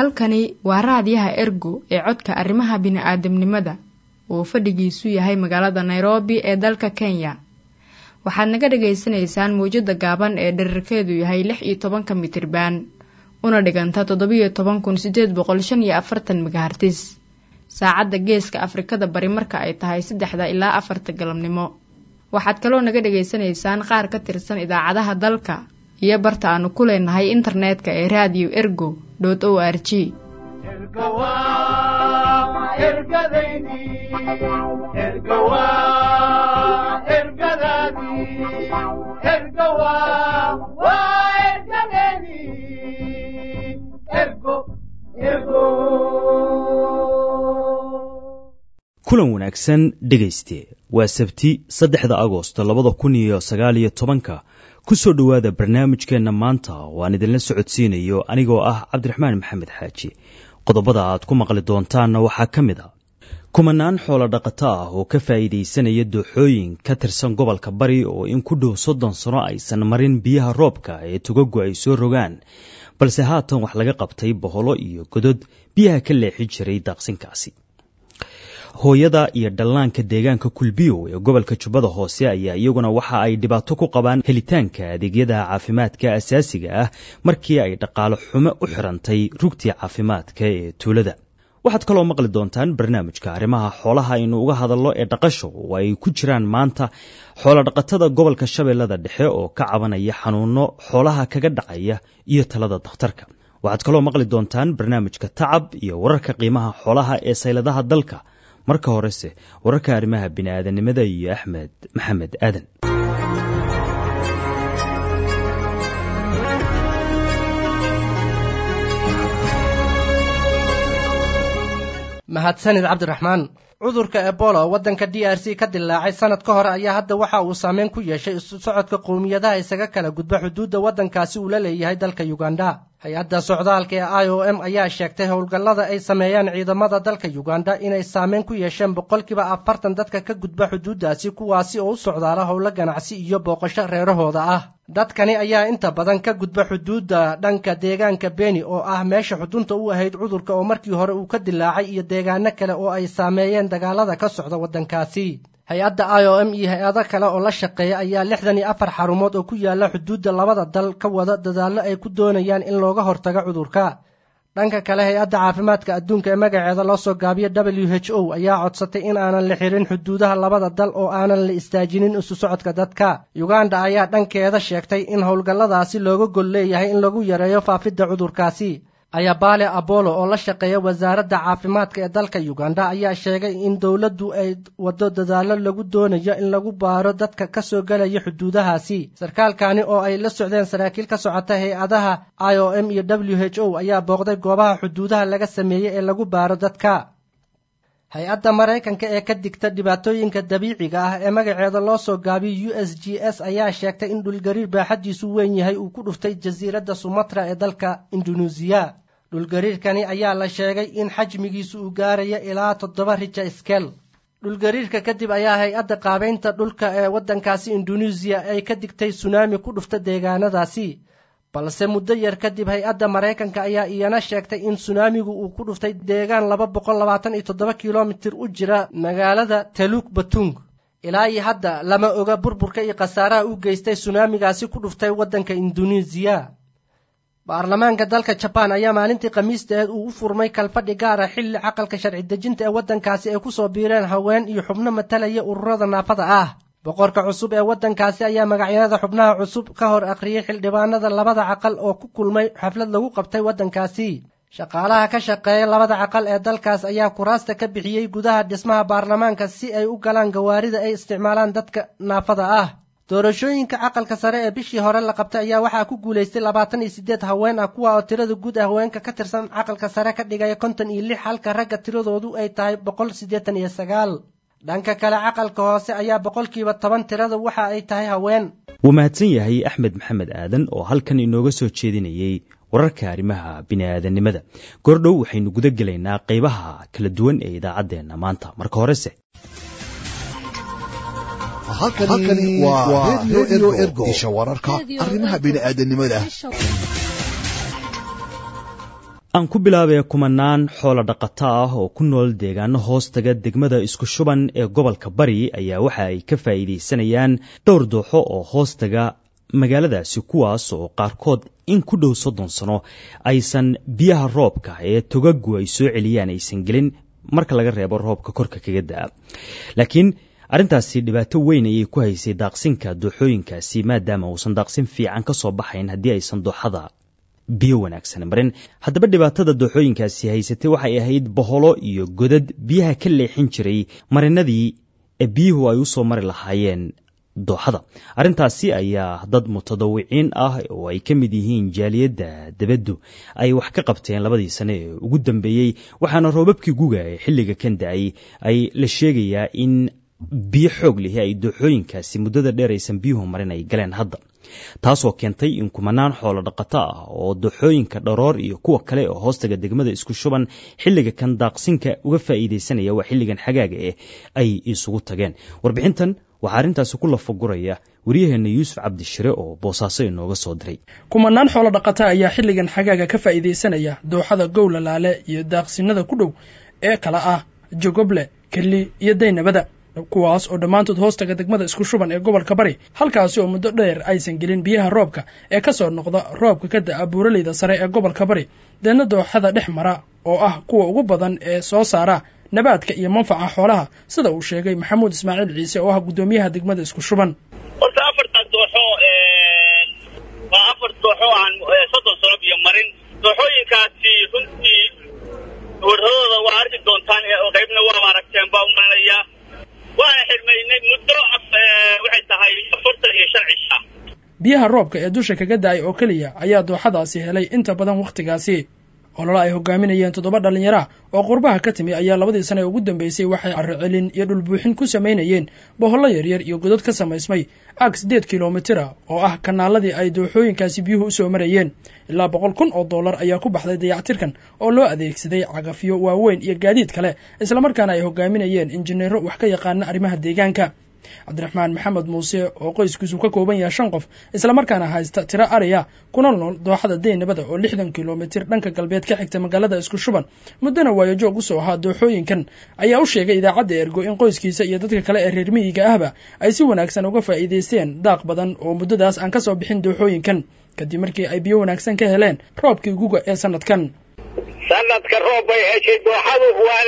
halkani waa raadiyaha ergo ee codka arrimaha bini'aadamnimada uu fadhigiisu yahay magaalada nairobi ee dalka kenya waxaad naga dhagaysanaysaan mawjadda gaaban ee dherarkeedu yahay lix iyo tobanka mitriban una dhiganta toddobiyo toban kun sideed boqol shan iyo afartan megahartis saacadda geeska afrikada bari marka ay tahay saddexda ilaa afarta galabnimo waxaad kaloo naga dhagaysanaysaan qaar ka tirsan idaacadaha dalka iyo barta aanu ku leenahay internetka ee radio ergo o r g kulan wanaagsan dhegayste waa sabti saddexda agosto labada kun iyo sagaal iyo tobanka ku soo dhowaada barnaamijkeenna maanta oo aan idinla socodsiinayo anigoo ah cabdiraxmaan maxamed xaaji qodobada aad ku maqli doontaanna waxaa ka mid a kumanaan xoolo dhaqato ah oo ka faa'iidaysanaya dooxooyin ka tirsan gobolka bari oo in ku dhow soddon sano aysan marin biyaha roobka ee tugagu ay soo rogaan balse haatan wax laga qabtay boholo iyo godod biyaha ka leexi jiray daaqsinkaasi hooyada iyo dhallaanka deegaanka kulbiyow ee gobolka jubbada hoose ayaa iyaguna waxa ay dhibaato ku qabaan helitaanka adeegyada caafimaadka asaasiga ah markii ay dhaqaalo xumo u xirantay rugtii caafimaadka ee tuulada waxaad kaloo maqli doontaan barnaamijka arrimaha xoolaha aynu uga hadallo ee dhaqasho oo ay ku jiraan maanta xoolodhaqatada gobolka shabeellada dhexe oo ka cabanaya xanuuno xoolaha kaga dhacaya iyo talada dakhtarka waxaad kaloo maqli doontaan barnaamijka tacab iyo wararka qiimaha xoolaha ee sayladaha dalka marka horese wararka arrimaha bini'aadanimada iyo axmed maxamed aadan mahadsanid cabdiraxmaan cudurka ebola oo waddanka d r c ka dilaacay sanad ka hor ayaa hadda waxa uu saameyn ku yeeshay isu socodka qowmiyadaha isaga kala gudba xuduudda waddankaasi uu la leeyahay dalka yuganda hay-adda socdaalka ee i o m ayaa sheegtay howlgallada ay sameeyaan ciidamada dalka yuganda inay saameyn ku yeesheen boqolkiiba afartan dadka ka gudba xuduuddaasi kuwaasi oo u socdaala howlo ganacsi iyo booqasho reerahooda ah dadkani ayaa inta badan ka gudba xuduudda dhanka deegaanka beni oo ah meesha xudunta u ahayd cudurka oo markii hore uu ka dilaacay iyo deegaano kale oo ay saameeyeen dagaalada ka socda waddankaasi hay-adda i o m iyo hay-ado kale oo la shaqeeya ayaa lixdan iyo afar xarumood oo ku yaala xuduudda labada dal ka wada dadaallo ay ku doonayaan in looga hortago cudurka dhanka kale hay-adda caafimaadka adduunka ee magaceeda loo soo gaabiyo w h o ayaa codsatay in aanan la xirin xuduudaha labada dal oo aanan la istaajinin isu socodka dadka yuganda ayaa dhankeeda sheegtay in howlgalladaasi looga gol leeyahay in lagu yareeyo faafidda cudurkaasi ayabaale abolo oo la shaqeeya wasaaradda caafimaadka ee dalka yuganda ayaa sheegay in dowladdu ay waddo dadaallo lagu doonayo in lagu baaro dadka ka soo gelaya xuduudahaasi sarkaalkani oo ay la socdeen saraakiil ka socota hay-adaha i o m iyo w h o ayaa booqday goobaha xuduudaha laga sameeyey ee lagu baaro dadka hay-adda maraykanka ee ka digta dhibaatooyinka dabiiciga ah ee magaceeda loo soo gaabiyo u s g s ayaa sheegtay in dhulgariir baaxaddiisu weyn yahay uu ku dhuftay jasiiradda sumatra ee dalka indunuusiya dhulgariirkani ayaa la sheegay in xajmigiisu uu gaaraya ilaa toddoba rija skel dhulgariirka kadib ayaa hay-adda qaabaynta dhulka ee waddankaasi induneisiya ay ka digtay sunaami ku dhufta deegaanadaasi balse muddo yar kadib hay-adda maraykanka ayaa iyana sheegtay in sunaamigu uu ku dhuftay deegaan laba boqol labaatan iyo toddoba kilomitir u jira magaalada taluk batung ilaa iyo hadda lama oga burburka iyo khasaaraha u geystay sunaamigaasi ku dhuftay waddanka induneisiya baarlamaanka dalka jabaan ayaa maalintii khamiisteed uu u furmay kalfadhi gaara xilli caqalka sharci dejinta ee waddankaasi ay ku soo biireen haween iyo xubno matalaya ururada naafada ah boqorka cusub ee waddankaasi ayaa magacyada xubnaha cusub ka hor akhriyey xildhibaanada labada caqal oo ku kulmay xaflad lagu qabtay waddankaasi shaqaalaha ka shaqeeya labada caqal ee dalkaas ayaa kuraasta ka bixiyey gudaha dhismaha baarlamaanka si ay u galaan gawaarida ay isticmaalaan dadka naafada ah doorashooyinka caqalka sare ee bishii hore la qabtay ayaa waxaa ku guulaystay labaatan iyo siddeed haween ah kuwa oo tirada guud ah haweenka ka tirsan caqalka sare ka dhigaya konton iyo lix halka ragga tiradoodu ay tahay boqol siddeetan iyo sagaal dhanka kale caqalka hoose ayaa boqolkiiba toban tirada waxa ay tahay haween wuu mahadsan yahay axmed maxamed aadan oo halkan inooga soo jeedinayey wararka arrimaha bini'aadanimada goordhow waxaynu guda gelaynaa qaybaha kala duwan ee idaacaddeenna maanta marka horese halkani waa redio ergo isha wararka arrimaha bini'aadanimada aan ku bilaabee kumanaan xoolo dhaqato ah oo ku nool deegaano hoostaga degmada isku shuban ee gobolka bari ayaa waxa ay ka faa'iidaysanayaan dhowr dooxo oo hoostaga magaaladaasi kuwaas oo qaarkood in ku dhow soddon sano aysan biyaha roobka ee togagu ay soo celiyaan aysan gelin marka laga reebo roobka korka kaga da'a laakiin arrintaasi dhibaato weyn ayay ku haysay daaqsinka dooxooyinkaasi maadaama uusan daaqsin fiican ka soo baxayn haddii aysan dooxada biyo wanaagsan marin haddaba dhibaatada dooxooyinkaasi haysatay waxay ahayd boholo iyo godad biyaha ka leexin jiray marinadii ee biyuhu ay u soo mari lahaayeen dooxada arrintaasi ayaa dad mutadawiciin ah oo ay ka mid yihiin jaaliyadda debaddu ay wax ka qabteen labadii sane ee ugu dambeeyey waxaana roobabkii guga ee xilliga kan da-ay ay la sheegayaa in biyo xoog lihi ay dooxooyinkaasi muddada dheer aysan biyuhu marin ay galeen hadda taasoo keentay in kumanaan xoolo dhaqato ah oo dooxooyinka dharoor iyo kuwa kale oo hoostaga degmada isku shuban xilliga kan daaqsinka uga faa'iidaysanaya waa xilligan xagaaga eh ay isugu tageen warbixintan waxaa arrintaasi ku lafaguraya waryaheena yuusuf cabdishire oo boosaaso inooga soo diray kumanaan xoolo dhaqata ayaa xilligan xagaaga ka faa'iidaysanaya dooxada gowlalaale iyo daaqsinada ku dhow ee kala ah jogoble kelli iyo daynabada kuwaas oo dhammaantood hoostaga degmada isku shuban ee gobolka bari halkaasi oo muddo dheer aysan gelin biyaha roobka ee ka soo noqda roobka ka da'a buuraleyda sare ee gobolka bari deedna dooxada dhex mara oo ah kuwa ugu badan ee soo saara nabaadka iyo manfaca xoolaha sida uu sheegay maxamuud ismaaciil ciise oo ah guddoomiyaha degmada isku shuban horta afartan dooxo waa afar dooxo aan soddon sano biyo marin dooxooyinkaasi runtii warradooda waa arki doontaan qaybna waa aragteen baa umalanayaa waana xirmaynay muddo waxay tahay afartan iyo shan cisha biyaha roobka ee dusha kaga da-ay oo keliya ayaa dooxadaasi helay inta badan wakhtigaasi olole ay hogaaminayeen toddoba dhallinyara oo qurbaha ka timi ayaa labadii sane ee ugu dambeysay waxay carrocelin iyo dhulbuuxin ku samaynayeen bohollo yaryar iyo godad ka samaysmay ag siddeed kilomitira oo ah kanaaladii ay dooxooyinkaasi biyuhu usoo marayeen ilaa boqol kun oo dollar ayaa ku baxday dayactirkan oo loo adeegsaday cagafyo waaweyn iyo gaadiid kale islamarkaana ay hogaaminayeen injineero wax ka yaqaana arrimaha deegaanka cabdiraxmaan maxamed muuse oo qoyskiisu ka kooban yahay shan qof islamarkaana haysta tiro ariya kuna nool dooxada daynabada oo lixdan kilomitir dhanka galbeed ka xigta magaalada isku shuban muddana waayajoog usoo ahaa dooxooyinkan ayaa u sheegay idaacadda ergo in qoyskiisa iyo dadka kale ee reer miyiga ahba ay si wanaagsan uga faa'iidaysteen daaq badan oo muddadaas aan ka soo bixin dooxooyinkan kadib markii ay biyo wanaagsan ka heleen roobkii guga ee sanadkan sanadka roob bay heshay dooxadu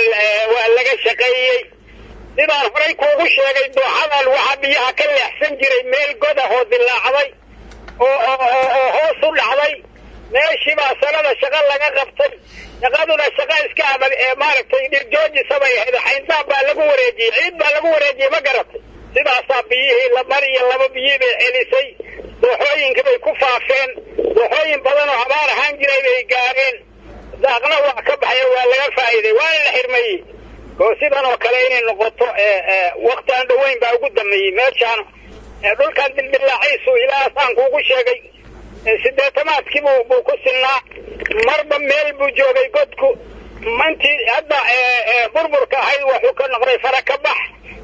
waa laga shaqeeyey sidaan horay kuugu sheegay dooxadan waxaa biyaha ka leexsan jiray meel godah oo dilaacday oo oo hoos u dhacday meeshiibaa sanada shaqo laga qabtay shaqaduna shaqo iska adag ee maaragtay dhirjoojisabay ahayd xayndaab baa lagu wareejiyey ciid baa lagu wareejiyey ma garatay sidaasaa biyihii lamar iyo laba biyii bay celisay dooxooyinka bay ku faafeen dooxooyin badan oo abaar ahaan jiray bay gaareen daaqna waa ka baxay waa laga faa'iiday waana la xirmayey oo sidan oo kale inay noqoto wakti aan dhoweyn baa ugu dameeyey meeshaan dhulkan dildilaaciisu ilaasaan kuugu sheegay sideetamaadkii buu buu ku sinaa marba meel buu joogay godku mantii hadda burburka ahayd wuxuu ka noqday fara ka bax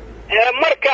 marka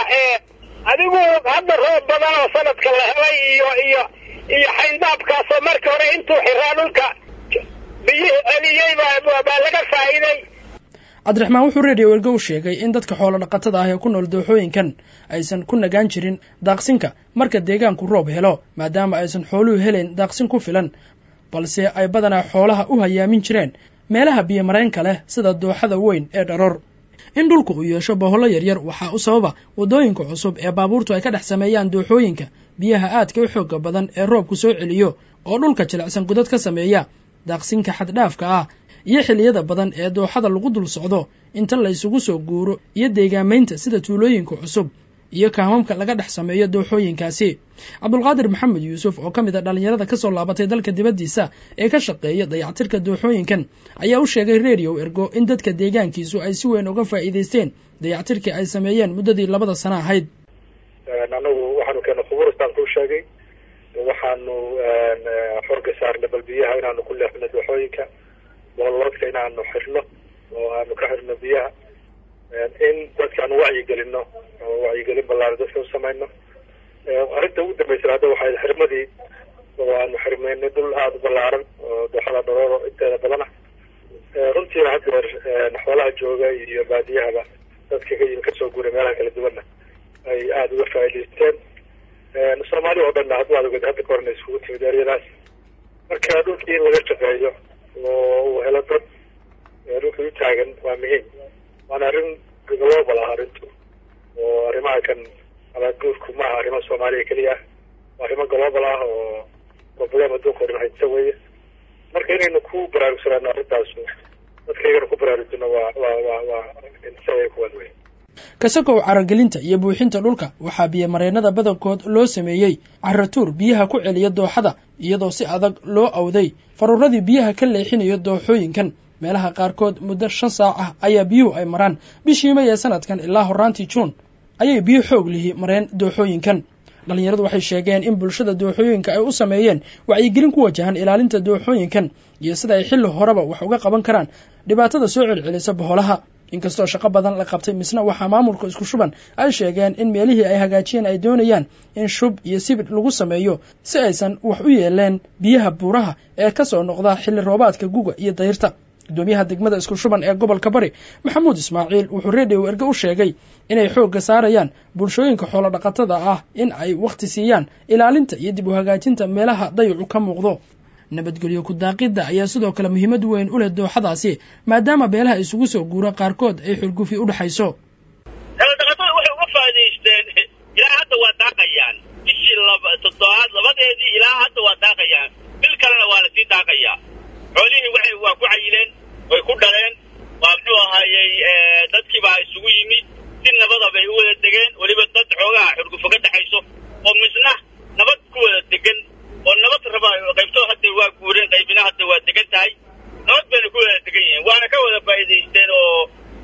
adigu hadda roob badan oo sanadka la helay iyo iyo iyo xayndaabkaasoo markii hore intuu xiraa dhulka biyihii celiyey baa baa laga faa'iiday cabdiraxmaan wuxuu reediyo ergo u sheegay in dadka xoolo dhaqatada ah ee ku nool dooxooyinkan aysan ku nagaan jirin daaqsinka marka deegaanku roob helo maadaama aysan xooluhu helayn daaqsin ku filan balse ay badanaa xoolaha u hayaamin jireen meelaha biyomareenka leh sida dooxada weyn ee dharoor in dhulku uu yeesho bohollo yaryar waxaa u sababa waddooyinka cusub ee baabuurtu ay ka dhex sameeyaan dooxooyinka biyaha aadka u xooga badan ee roobku soo celiyo oo dhulka jilicsan gudad ka sameeya daaqsinka xaddhaafka ah iyo xilliyada badan ee dooxada lagu dul socdo inta la isugu soo guuro iyo deegaamaynta sida tuulooyinka cusub iyo kaamamka laga dhex sameeyo dooxooyinkaasi cabdulqaadir maxamed yuusuf oo ka mid a dhallinyarada kasoo laabatay dalka dibaddiisa ee ka shaqeeya dayactirka dooxooyinkan ayaa u sheegay redio ergo in dadka deegaankiisu ay si weyn uga faa'iidaysteen dayactirkii ay sameeyeen muddadii labada sano ahayd anagu waxaanu keena khubuuristaan kuu sheegay waxaanu xorga saarnay bal biyaha inaanu ku leexino dooxooyinka boolwadka inaanu xirno oo aanu ka xirno biyaha in dadkaanu wacyigelino oo wacyigelin ballaara dadka u samayno arrinta ugu dambaysa hadda waxay xirmadii oo aanu xirmeynay dhul aada u ballaaran oo dooxada dharooro inteeda badana runtiina haddeer xoolaha jooga iyo baadiyahaba dadka ka yimi kasoo guuray meelaha kala duwanna ay aada uga faa'idaysteen soomaali oo dhanna haddu aad oged hadda ka horna iskugu timid eryadaas marka dhulkii in laga shaqeeyo oo uu helo dad dhulkii u taagan waa muhiim waana arrin global ah arrintu oo arrimaha kan abaadguurku ma aha arrimo soomaaliya keliya ah waa arrimo global ah oo problem adduunka o dhan haysta weeye marka inaynu ku baraarugsanaano arrintaasu dadkaygana ku baraarujino waa waa waa waa isaga kuwaad wey kasakow caragelinta iyo buuxinta dhulka waxaa biyomareennada badankood loo sameeyey caratuur biyaha ku celiya dooxada iyadoo si adag loo awday faruuradii biyaha ka leexinayo dooxooyinkan meelaha qaarkood muddo shan saac ah ayaa biyuhu ay maraan bishii may ee sanadkan ilaa horaantii juun ayay biyo xoog lihi mareen dooxooyinkan dhallinyaradu waxay sheegeen in bulshada dooxooyinka ay u sameeyeen wacyigelin ku wajahan ilaalinta dooxooyinkan iyo sida ay xilli horeba wax uga qaban karaan dhibaatada soo celcelisa boholaha inkastoo shaqo badan la qabtay misna waxaa maamulka isku shuban ay sheegeen in meelihii ay hagaajiyeen ay doonayaan in shub iyo sibir lagu sameeyo si aysan wax u yeeleen biyaha buuraha ee ka soo noqda xilli roobaadka guga iyo dayrta guddoomiyaha degmada isku shuban ee gobolka bari maxamuud ismaaciil wuxuu reediyo erge u sheegay inay xoogga saarayaan bulshooyinka xoolo dhaqatada ah in ay wakhti siiyaan ilaalinta iyo dib u hagaajinta meelaha dayacu ka muuqdo nabadgelyo ku-daaqidda ayaa sidoo kale muhiimad weyn u leh dooxadaasi maadaama beelaha isugu soo guura qaarkood ay xurgufi u dhexayso xoolodhaqatada waxay uga faa'idaysteen ilaa hadda waa daaqayaan bishii toddobaad labadeedii ilaa hadda waa daaqayaan bil kalena waa lasii daaqayaa xoolihii waxay waa ku cayileen way ku dhaleen waa muxuu ahaayey dadkiibaa isugu yimid si nabada bay u wada degeen weliba dad xoogaha xurgufo ka dhexayso oo misna nabad ku wada degan oo nabad raba qaybtoo hadda waa guureen qaybina hadda waa degan tahay nabad bayna ku wada degan yihiin waana ka wada faa'iidaysteen oo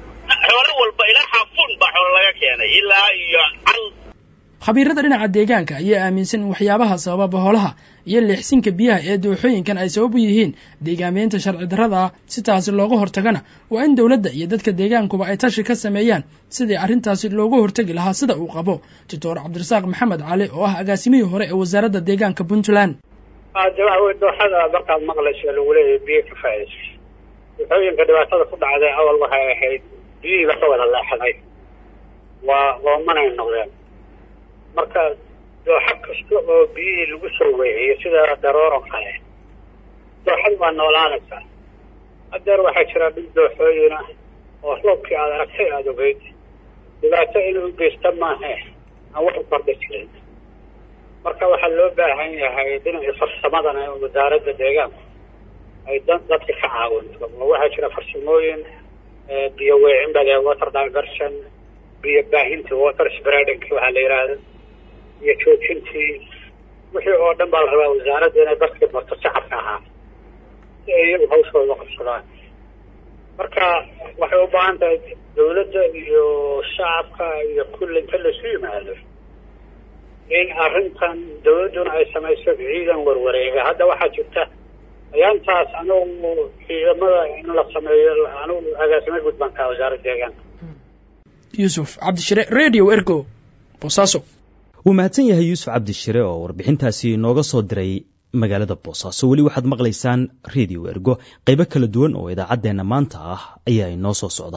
xoolo walba ilaa xaafuun baa xoolo laga keenay ilaa iyo cal khabiirada dhinaca deegaanka ayaa aaminsan in waxyaabaha sababa boholaha iyo leexsinka biyaha ee dooxooyinkan ay sabab u yihiin deegaameynta sharci darrada ah si taasi looga hortagana waa in dowladda iyo dadka deegaankuba ay tashi ka sameeyaan sidii arrintaasi looga hortegi lahaa sida uu qabo doctor cabdirasaaq maxamed cali oo ah agaasimihii hore ee wasaaradda deegaanka puntland de waxa wey dooxada markaad maqlayso lagu leeyahay biyo ka faa'iidayso dooxooyinka dhibaatada ku dhacday awal waxay ahayd biyihiiba ka wada leexday waa oomanay noqdeen marka dooxo kasta oo biyihii lagu soo weeciyo sida darooro kale dooxada waa noolaanaysaa hadeer waxaa jira dhul dooxooyin ah oo roobkii aad aragtay aada ogeyd dhibaato inuu geysta maahe aan wax u kordha jirin marka waxaa loo baahan yahay dhinacii farsamadana in wasaaradda deegaanku ay dan dadka ka caawinto oo waxaa jira farsamooyin biyo weecin bale water diversion biyo baahintii water spreading waxaa la yidhaahda iyo joojintii wixii oo dhan baa la rabaa wasaaradda inay dadkii marto shacabka ahaa si ay iyagu hawshooda qabsadaan marka waxay u baahan tahay dawladda iyo shacabka iyo kulli inta laisu yimaado in arrintan dawladduna ay samayso ciidan warwareega hadda waxaa jirta ayaantaas anugu ciidamada in la sameeyo anugu agaasimo gudbanka wasaaradda deegaanka yuusuf cabdishire radio ergo boosaaso wuu mahadsan yahay yuusuf cabdishire oo warbixintaasi inooga soo diray magaalada boosaaso weli waxaad maqlaysaan radio ergo qaybo kala duwan oo idaacaddeenna maanta ah ayaa inoo soo socda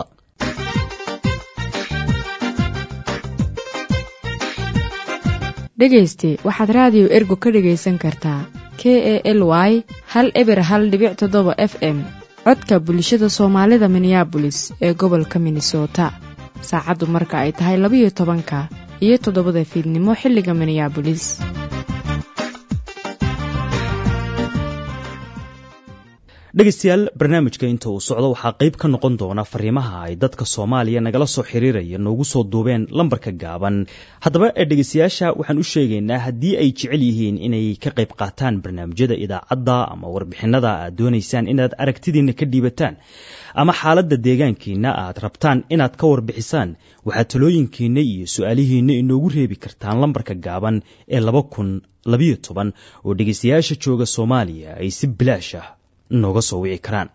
dhegayste waxaad raadiyo ergo ka dhegaysan kartaa k e l y hal eber hal dhibic toddoba f m codka bulshada soomaalida minneabolis ee gobolka minnesota saacaddu marka ay tahay labayo tobanka iyo toddobada fiidnimo xilliga minneabolis dhegaystayaal barnaamijka inta uu socdo waxaa qayb ka noqon doona fariimaha ay dadka soomaaliya nagala soo xiriiraya noogu soo duubeen lambarka gaaban haddaba dhegaystayaasha waxaan u sheegaynaa haddii ay jecel yihiin inay ka qayb qaataan barnaamijyada idaacadda ama warbixinada aad doonaysaan inaad aragtidiinna ka dhiibataan ama xaaladda deegaankiina aad rabtaan inaad ka warbixisaan waxaad talooyinkiinna iyo su-aalihiinna inoogu reebi kartaan lambarka gaaban ee laba kun labayo toban oo dhegaystayaasha jooga soomaaliya ay si bilaash ah nooga soo wici karaan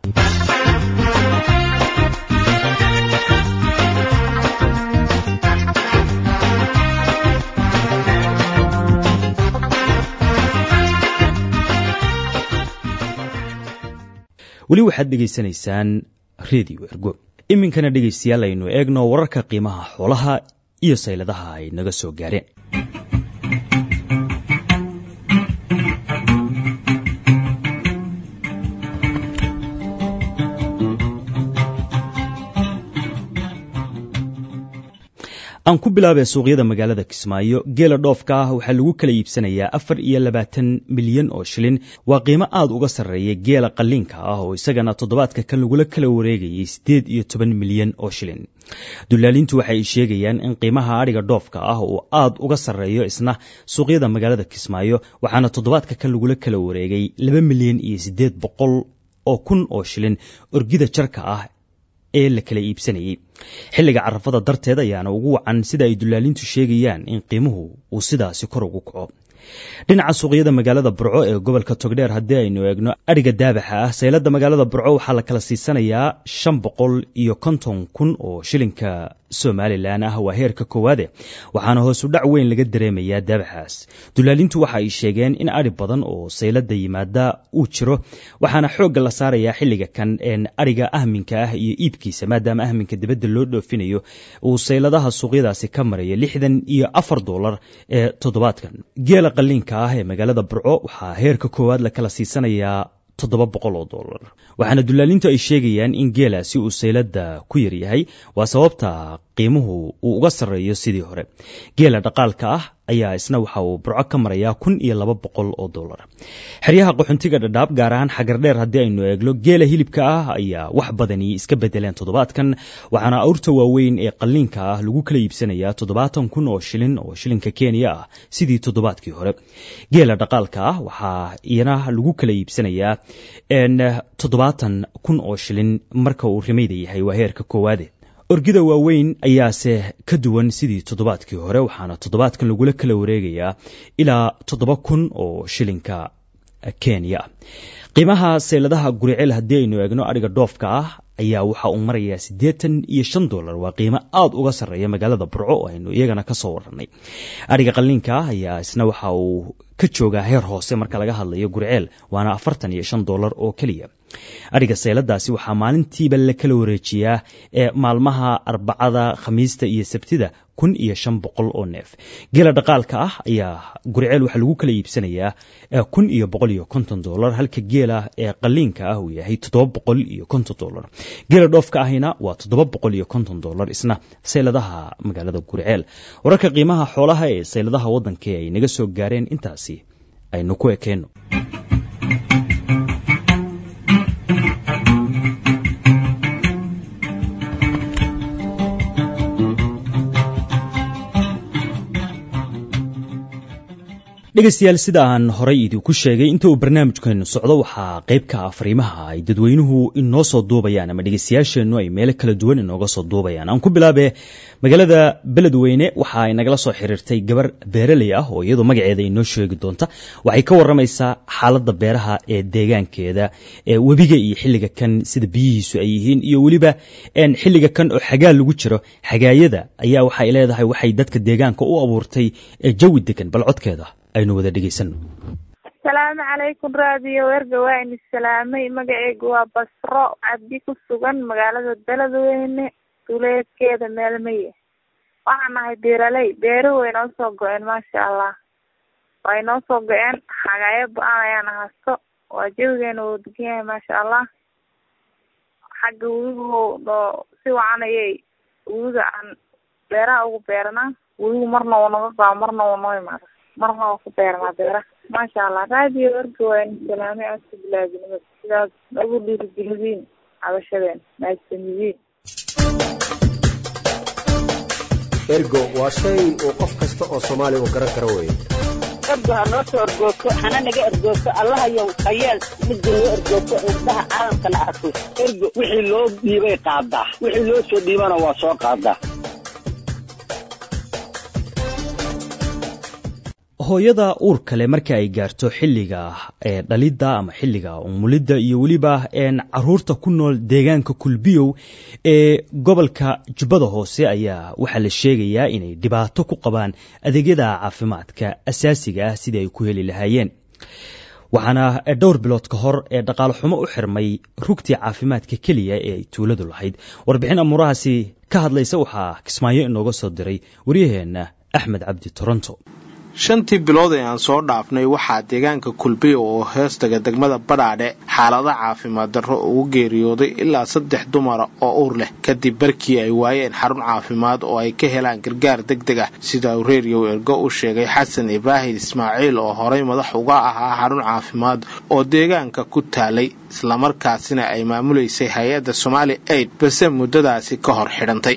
weli waxaad dhegaysanaysaan redio ergo iminkana dhegaystayaal aynu eegno wararka qiimaha xoolaha iyo sayladaha ay naga soo gaareen aan ku bilaabee suuqyada magaalada kismaayo geela dhoofka ah waxaa lagu kala iibsanayaa afar iyo labaatan milyan oo shilin waa qiimo aad uga sarreeya geela qalliinka ah oo isagana toddobaadka kan lagula kala wareegayay siddeed iyo toban milyan oo shilin dulaalintu waxay sheegayaan in qiimaha adhiga dhoofka ah uu aad uga sarreeyo isna suuqyada magaalada kismaayo waxaana toddobaadka kan lagula kala wareegay laba milyan iyo siddeed boqol oo kun oo shilin orgida jarka ah ee la kala iibsanayey xilliga carafada darteed ayaana ugu wacan sida ay dulaalintu sheegayaan in qiimuhu uu sidaasi kor ugu kaco dhinaca suuqyada magaalada burco ee gobolka togdheer haddii aynu eegno adhiga daabaxa ah saylada magaalada burco waxaa la kala siisanayaa shan boqol iyo konton kun oo shilinka somalilan ah waa heerka koowaade waxaana hoosu dhac weyn laga dareemayaa daabaxaas dulaalintu waxa ay sheegeen in adhi badan oo saylada yimaada uu jiro waxaana xoogga la saarayaa xilliga kan een adhiga ahminka ah iyo iibkiisa maadaama ahminka dibadda loo dhoofinayo uu sayladaha suuqyadaasi ka maraya lixdan iyo afar doolar ee toddobaadkan geela qaliinka ah ee magaalada burco waxaa heerka koowaad la kala siisanayaa toddoba boqol oo dollar waxaana dulaalintu ay sheegayaan in geelaasi uu saylada ku yaryahay waa sababta qiimuhu uu uga sarreeyo sidii hore geela dhaqaalka ah ayaa isna waxa uu burco ka marayaa kun iyo laba boqol oo dollar xeryaha qaxuntiga dhadhaab gaar ahaan xagardheer haddii aynu eegno geela hilibka ah ayaa wax badani iska bedeleen toddobaadkan waxaana awrta waaweyn ee qalliinka ah lagu kala iibsanayaa toddobaatan kun oo shilin oo shilinka kenya ah sidii toddobaadkii hore geela dhaqaalka ah waxaa iyana lagu kala iibsanayaa toddobaatan kun oo shilin marka uu rimayda yahay waa heerka koowaade orgida waaweyn ayaase ka duwan sidii toddobaadkii hore waxaana toddobaadkan lagula kala wareegayaa ilaa toddoba kun oo shilinka kenya qiimaha seyladaha guriceel haddii aynu eegno adhiga dhoofka ah ayaa waxa uu marayaa siddeetan iyo shan dollar waa qiimo aad uga sarreeya magaalada burco oo aynu iyagana ka soo warranay adhiga qalliinka ah ayaa isna waxa uu ka joogaa heer hoose marka laga hadlayo guriceel waana afartan iyo shan dollar oo keliya adhiga seyladaasi waxaa maalintiiba la kala wareejiyaa ee maalmaha arbacada khamiista iyo sabtida kun iyo shan boqol oo neef geela dhaqaalka ah ayaa guriceel waxaa lagu kala iibsanayaa kun iyo boqol iyo konton dollar halka geela ee qaliinka ah uu yahay toddoba boqol iyo konton dollar geela dhoofka ahina waa toddoba boqol iyo konton dollar isna seyladaha magaalada guriceel wararka qiimaha xoolaha ee seyladaha waddanka ay naga soo gaareen intaasi aynu ku ekeenno dhegaystayaal sida aan horay idinku sheegay inta uu barnaamijkeenu socdo waxaa qayb ka ah fariimaha ay dadweynuhu inoo soo duubayaan ama dhegaystayaasheennu ay meelo kala duwan inooga soo duubayaan aan ku bilaabe magaalada beledweyne waxa ay nagala soo xiriirtay gabar beeraley ah oo iyadoo magaceeda inoo sheegi doonta waxay ka waramaysaa xaaladda beeraha ee deegaankeeda ee webiga iyo xilliga kan sida biyihiisu ay yihiin iyo weliba xilliga kan oo xagaa lagu jiro xagaayada ayaa waxay leedahay waxay dadka deegaanka u abuurtay jawi degan bal codkeeda aynu wada dhegaysano asalaamu calaykum raadiyo werga waa ini salaamay magaceygu waa basro cabdi ku sugan magaalada beledweyne duleedkeeda meelmaye waxaan nahay beeraley beeruhu way noo soo go-een maasha allah way noo soo go-een xagaayo ba-aan ayaana hasto waa jawigeena wuu degan yahay maasha allah xagga webigu noo si wacan ayay webiga aan beeraha ugu beeranaa webigu marna wuu naga gao marna wuu noo imaada marna waa ku beeranaa beeraha maasha allah raadiyo werga waa ini salaamay aska bilaadinimada sidaas nagu dhiirigelidiin cabashadeen mahadsanyidiin ergo waa shay uu qof kasta oo soomaali uu garan karo weye ergo ha noo soo ergoogto hana naga ergoogto allahayow hayeel midda noo ergoogto indhaha caalamkana arko ergo wixii loo dhiibay qaadaa wixii loo soo dhiibana waa soo qaadaa hooyada uurka leh marka ay gaarto xilliga dhalidda ama xilliga umulidda iyo weliba caruurta ku nool deegaanka kulbiyow ee gobolka jubbada hoose ayaa waxaa la sheegayaa inay dhibaato ku qabaan adeegyada caafimaadka asaasiga ah sidii ay ku heli lahaayeen waxaana dhowr bilood ka hor ee dhaqaale xumo u xirmay rugtii caafimaadka keliya ee ay tuuladu lahayd warbixin amuurahaasi ka hadlaysa waxaa kismaayo inooga soo diray waryaheenna axmed cabdi toronto shantii bilood ee aan soo dhaafnay waxaa deegaanka kulbiyo oo heestaga degmada badhaadhe xaalada caafimaad darro ugu geeriyooday ilaa saddex dumara oo uur leh kadib barkii ay waayeen xarun caafimaad oo ay ka helaan gargaar deg deg ah sida uu reeriyow ergo u sheegay xasan ibraahim ismaaciil oo horay madax uga ahaa xarun caafimaad oo deegaanka ku taalay islamarkaasina ay maamulaysay hay-adda somaali aid balse muddadaasi ka hor xidhantay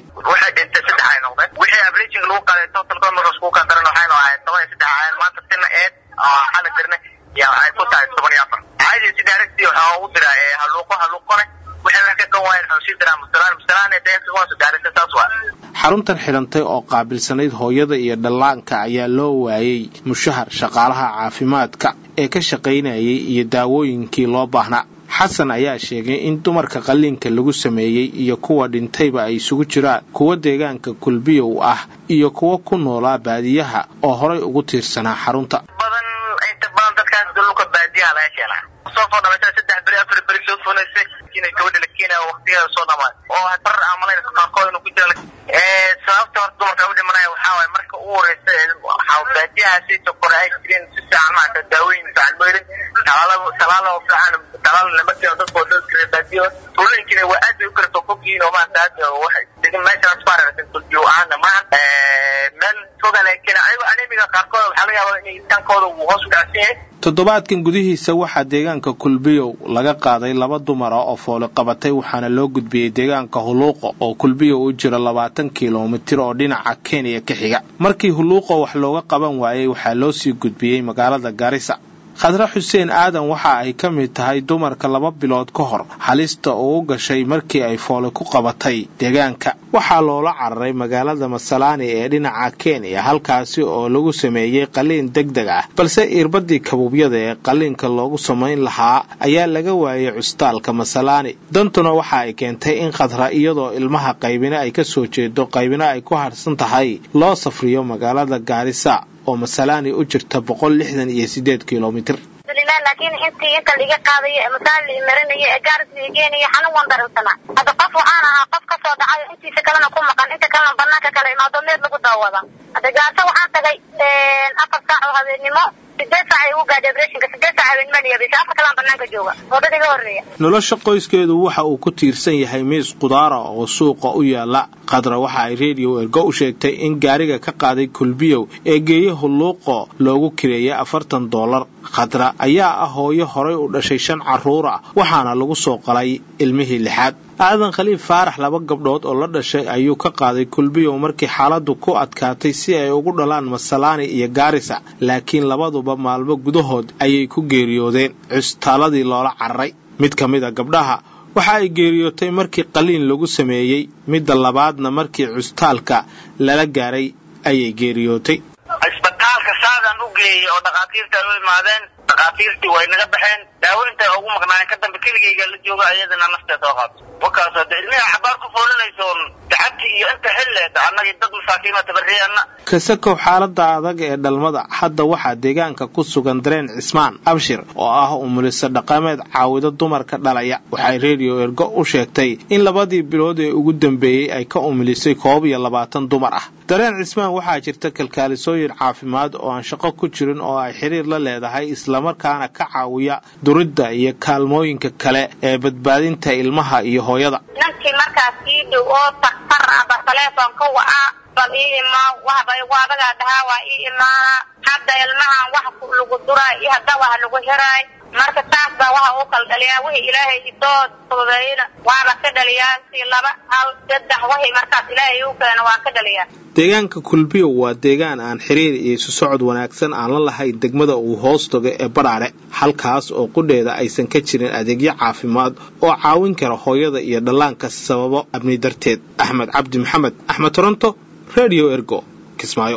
maanta sina eed xala jirna ya waxay ku tahay toban iyo afar caadi si direct waxaa ugu dira haluuqo haluuqone waxay wax ka kan waayeen waxuu sii diraa musalaan musalaan deeqa kuwaas gaarisa saas waa xaruntan xidhantay oo qaabilsanayd hooyada iyo dhallaanka ayaa loo waayey mushahar shaqaalaha caafimaadka ee ka shaqaynayay iyo daawooyinkii loo baahnaa xasan ayaa sheegay in dumarka qalliinka lagu sameeyey iyo kuwa dhintayba ay isugu jiraan kuwa deegaanka kulbiyow ah iyo kuwa ku noolaa baadiyaha oo horay ugu tiirsanaa xarunta badan inta badan dadkaas dhulka baadiyaha laga keenaa soo soo dhamaysa saddex beri afar beri soo funaysay inay gabadha la keenaya waqtigeeda soo dhamaay oo bar amalayna qaarkood inuu ku jira sababta horta dumarka u dhimanaya waxaa waaye marka ugu horeysa waxaa baadiyahaasi sokore ay jireen si fiican maarata daawooyin fiican mooyrin talaalo talaalo fiican talaalo lama keeno dadkoo dadka baadiyo tuulooyinkina waa aad bay u kala soo fogyihiin oo maarata hadda waxay degan meeshaas ku aragtay kulbiyo ahaana maaha meel foga laakiin ayago anemiga qaarkood waxaa laga yaabaa inay tankooda uu hoos u dhacsan yahay toddobaadkan gudihiisa waxaa deegaanka kulbiyow laga qaaday laba dumara oo fooli qabatay waxaana loo gudbiyey deegaanka huluuqo oo kulbiyow u jira labaatan kilomitir oo dhinaca kenya ka xiga markii huluuqo wax looga qaban waayey waxaa loo sii gudbiyey magaalada garisa khadre xuseen aadan waxa ay ka mid tahay dumarka laba bilood ka hor halista uu gashay markii ay fooli ku qabatay deegaanka waxaa loola cararay magaalada masalaani ee dhinaca kenya halkaasi oo lagu sameeyey qalliin deg deg ah balse irbadii kabuubyada ee qalliinka loogu samayn lahaa ayaa laga waayey cusbitaalka masalaani dantuna waxa ay keentay in khadra iyadoo ilmaha qaybina ay ka soo jeedo qaybina ay ku harsan tahay loo safriyo magaalada gaarisa oo masalaani u jirta boqol lixdan iyo sideed kilomitir laakiin intii inta liga qaadayo masaal la marinayo ee gaaris la geenayo xanuun waan dareemsanaa hadda qof waxaan ahaa qof ka soo dhacayo intiisa kalena ku maqan inta kalena banaanka kale imaado meed lagu daawada hadda gaarso waxaan tagay afar saac oo habeennimo sideed saac ay ugu gaadhay abreshinka sideed saac habeenimo dhiyabisa afar kalaan banaanka jooga wadada iga horreeya nolosha qoyskeedu waxa uu ku tiirsan yahay miis qudaara oo suuqa u yaala khadra waxa ay reediyo ergo u sheegtay in gaariga ka qaaday kulbiyow ee geeye hulluuqo loogu kireeyay afartan doolar khadra ayaa ah hooyo horay u dhashay shan carruur ah waxaana lagu soo qalay ilmihii lixaad aadan khaliif faarax laba gabdhood oo la dhashay ayuu ka qaaday kulbiyow markii xaaladdu ku adkaatay si ay ugu dhalaan masalaani iyo gaarisa laakiin labaduba maalmo gudahood ayay ku geeriyoodeen cusbitaaladii loola cararay mid ka mid a gabdhaha waxa ay geeriyootay markii qaliin lagu sameeyey midda labaadna markii cusbitaalka lala gaaray ayay geeriyootay cisbitaalka saadaan u geeyey oo dhakhaatiirta u imaadeen dhakhaatiirtii way naga baxeen daaweynta ugu maqnaayeen ka dambe keligayga la jooga ayadana nafteed soo qaato wakaasoo de ilmiha xabaar ku foolinaysoon dacabti iyo inta xilleed annagii dad masaakiina tabariyana kasakow xaalada adag ee dhalmada hadda waxaa deegaanka ku sugan dareen cismaan abshir oo ah umuliso dhaqameed caawido dumarka dhalaya waxay reediyo ergo u sheegtay in labadii bilood ee ugu dambeeyey ay ka umulisay koob iyo labaatan dumar ah dareen cismaan waxaa jirta kalkaalisooyin caafimaad oo aan shaqo ku jirin oo ay xiriir la leedahay islamarkaana ka caawiya duridda iyo kaalmooyinka kale ee badbaadinta ilmaha iyo hooyada ninkii markaas ii dhow oo taktar aba taleefonka waca bal ii imaa waxba igu adagaa dhahaa waa ii imaana hadda ilmahan wax lagu duraa iyo hadda wax lagu hiraay marka taas baa waxa uu kala dhaliyaa wixii ilaahay idoo fududeeyna waaba ka dhaliyaa si laba hal saddex wixii markaas ilaahay uu keeno waan ka dhaliyaa deegaanka kulbiyo waa deegaan aan xiriir iyo isu socod wanaagsan aan la lahayn degmada uu hoos tago ee badhaadhe halkaas oo qudheeda aysan ka jirin adeegyo caafimaad oo caawin kara hooyada iyo dhallaanka sababo amni darteed axmed cabdi maxamed axmed toronto redio ergo kismaayo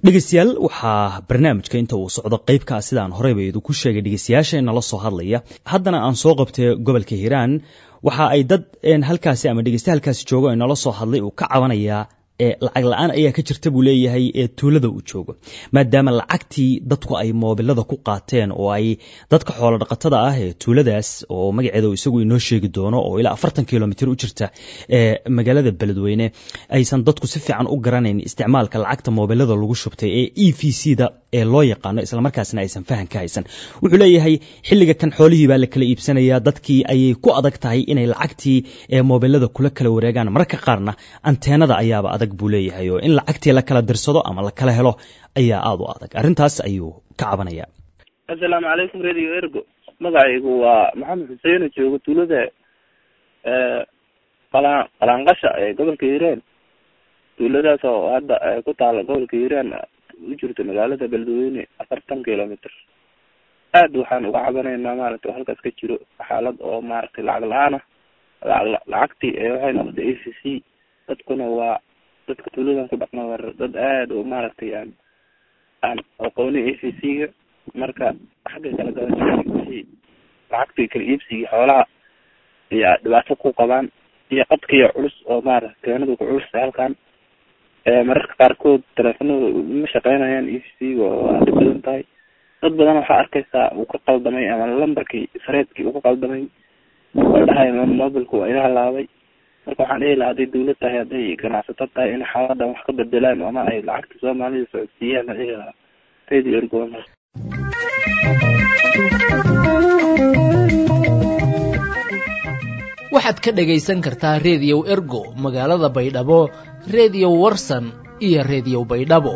dhegeystayaal waxaa barnaamijka inta uu socdo qeybkaa sidaan horeyba idinku sheegay dhegeystayaasha inala soo hadlaya haddana aan soo qabtay gobolka hiiraan waxa ay dad halkaasi ama dhegeysta halkaasi joogo inala soo hadlay uu ka cabanayaa lacag la-aan ayaa ka jirta buu leeyahay ee tuulada uu joogo maadaama lacagtii dadku ay moobilada ku qaateen oo ay dadka xoolo dhaqatada ah ee tuuladaas oo magaceeda isagu inoo sheegi doono oo ilaa afartan kilomitr u jirta ee magaalada beledweyne aysan dadku si fiican u garanayn isticmaalka lacagta moobilada lagu shubtay ee e v c da ee loo yaqaano islamarkaasna aysan fahan ka haysan wuxuu leeyahay xilliga kan xoolihii baa la kala iibsanayaa dadkii ayay ku adag tahay inay lacagtii ee moobilada kula kala wareegaan mararka qaarna anteenada ayaaba adag buu leeyahay oo in lacagtii la kala dirsado ama la kala helo ayaa aada u adag arrintaas ayuu ka cabanaya assalaamu calaykum radio ergo magacaygu waa maxamed xuseen oo jooga tuulada qalaan qalaanqasha ee gobolka hiiraan tuuladaas oo hadda ku taala gobolka hiiraan u jirto magaalada beledweyne afartan kilomitr aad waxaan uga cabanaynaa maaragtay halkaas ka jiro xaalad oo maaragtay lacag la-aan ah lacag lacagtii waxay noqotay a c c dadkuna waa dadka tuuladan ku dhaqma war dad aada oo maaragtay aan aan aqooni a c c ga marka xagga kala gadashadii lacagtii kala iibsigii xoolaha iyo dhibaato ku qabaan iyo qadkiiyo culus oo maarata keenadu ku culus halkan mararka qaarkood teleefanada ma shaqeynayaan e c c ga oo aad dhib badan tahay dad badan waxaa arkaysaa uu ka qaldamay ama lambarkii sareedkii uu ka qaldamay oo dhahay mobilka waa ila halaabay marka waxaan dhihi lahaa hadday dawlad tahay hadday ganacsato tahay in xaaladan wax ka bedelaan ama ay lacagta soomaalida socodsiiyaan dhihi lahaa radio ergon waxaad ka dhagaysan kartaa rediyow ergo magaalada baydhabo rediyo warsan iyo rediyo baydhabo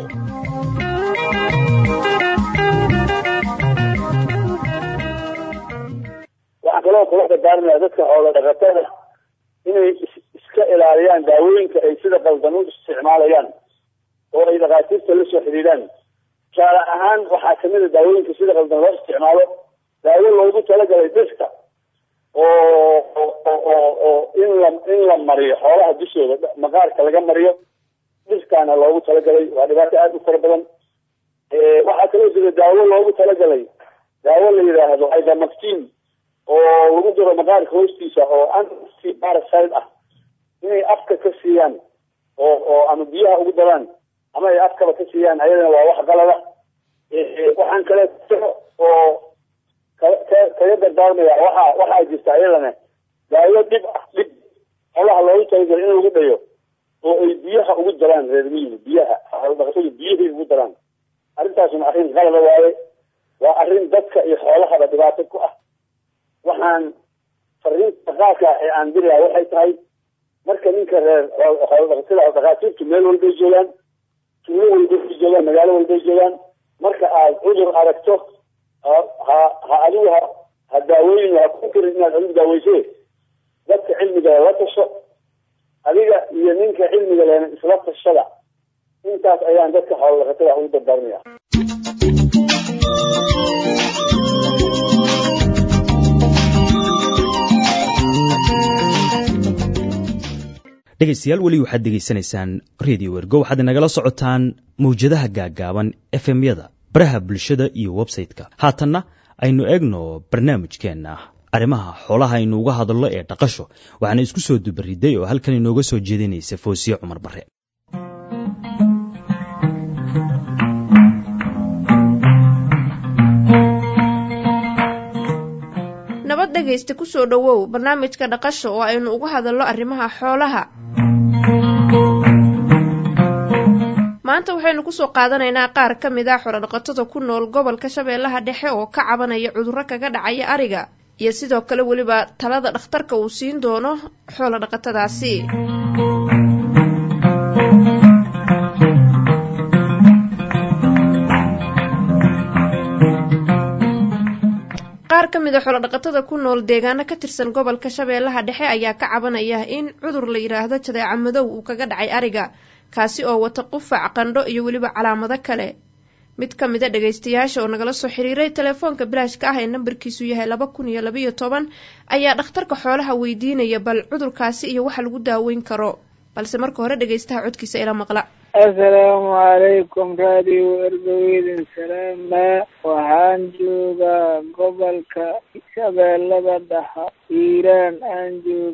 waxaan kaloo kula dardaarmaya dadka xoolo dhaqatada inay iska ilaaliyaan daawooyinka ay sida qaldan u isticmaalayaan oo ay dhakhaatiirta la soo xidhiidhaan tusaale ahaan waxaa kamid a daawooyinka sida qaldan loo isticmaalo daawo loogu talagalay dhirta oo oo oo in la in la mariyo xoolaha dushooda maqaarka laga mariyo dhirtaana loogu talagalay waa dhibaato aada u fara badan waxaa kaloo jira daawo loogu talagalay daawo la yidhaahdo ivermectin oo lagu diro maqaarka hoostiisa oo anti parasite ah inay afka ka siiyaan oo oo ama biyaha ugu daraan ama ay afkaba ka siiyaan ayadana waa wax qalada waxaan kale oo kaga dardaarmaya waxa waxaa jirta ayadana daawo dhib ah dhib xolaha loogu talagalo in lagu dhayo oo ay biyaha ugu daraan reer miyiga biyaha xoolodhaqatadu biyahay ugu daraan arrintaasuna arrin qalada waaye waa arrin dadka iyo xoolahaba dhibaato ku ah waxaan fariinta qaarka ee aan dirayaa waxay tahay marka ninka reer xoolodhaqatada dhakhaatiirtu meel walbay joogaan tuulo walbay joogaan magaalo walbay joogaan marka aad cudur aragto ha ha adigu ha ha daaweyn ha ku karin inaad adigu daaweyse dadka cilmiga la tasho adiga iyo ninka cilmiga lena isla tashada intaas ayaan dadka xoolodhaqatada ugu dardaarmaya dhegaystayaal weli waxaad degeysanaysaan radio ergo waxaad inagala socotaan mawjadaha gaaggaaban efemyada baraha bulshada iyo websayte-ka haatanna aynu eegno barnaamijkeenna arrimaha xoolaha aynu uga hadallo ee dhaqasho waxaana isku soo dubariday oo halkan inooga soo jeedinaysa foosiye cumar bare nabad dhegaysta kusoo dhowow barnaamijka dhaqasha oo aynu uga hadallo arrimaha xoolaha maanta waxaynu kusoo qaadanaynaa qaar ka mid a xorodhaqatada ku nool gobolka shabeellaha dhexe oo ka cabanaya cudurro kaga dhacaya ariga iyo sidoo kale weliba talada dhakhtarka uu siin doono xoolo dhaqatadaasi qaar ka mid a xoolodhaqatada ku nool deegaano ka tirsan gobolka shabeellaha dhexe ayaa ka cabanaya in cudur la yidhaahdo jadeeca madow uu kaga dhacay ariga kaasi oo wata qufac qandho iyo weliba calaamado kale mid ka mid a dhagaystayaasha oo nagala soo xiriiray telefoonka bilaashka ah ee nambarkiisu yahay laba kun iyo labaiyo toban ayaa dhakhtarka xoolaha weydiinaya bal cudurkaasi iyo waxa lagu daaweyn karo balse marka hore dhagaystaha codkiisa ila maqla assalaamu calaykum raadiyo ergoweydin salaama waxaan joogaa gobolka shabeellada dhexe hiiraan aan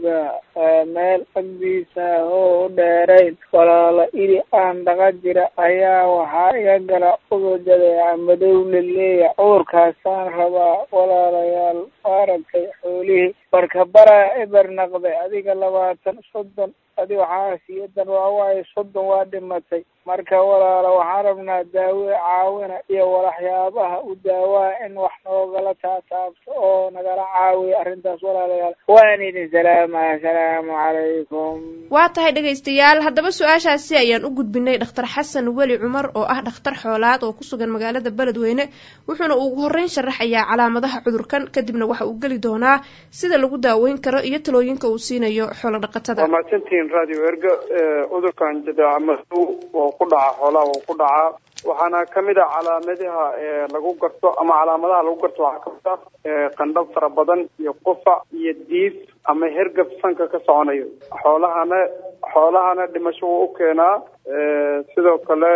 joogaa meel agdiisa oo u dheerayn walaalo idi aan dhaqa jira ayaa waxaa iga gala cudur jadeeca madow laleeya cudurkaasaan rabaa walaalayaal maaragtay xoolihii barka baraa eber naqday adiga labaatan soddon adi waxaa siyadan waa waayo soddon waa dhimatay marka walaalo waxaan rabnaa daawe caawina iyo walaxyaabaha u daawaa in wax noogala taataabto oo nagala caawiya arrintaas walaalayaal waan idin salaama asalaamu calaykum waa tahay dhegaystayaal haddaba su-aashaasi ayaan u gudbinay dhakhtar xasan weli cumar oo ah dhakhtar xoolaad oo ku sugan magaalada beledweyne wuxuuna ugu horreyn sharaxayaa calaamadaha cudurkan kadibna waxa uu geli doonaa sida lagu daaweyn karo iyo talooyinka uu siinayo xoolo dhaqatada waa mahadsantihiin radio erga cudurkan jadeeca madow oo ku dhaca xoolaha oo ku dhacaa waxaana kamid ah calaamadaha lagu garto ama calaamadaha lagu garto waxaa kamid ah qandhab fara badan iyo qufac iyo diif ama hergab sanka ka soconayo xoolahana xoolahana dhimasho wuu u keenaa sidoo kale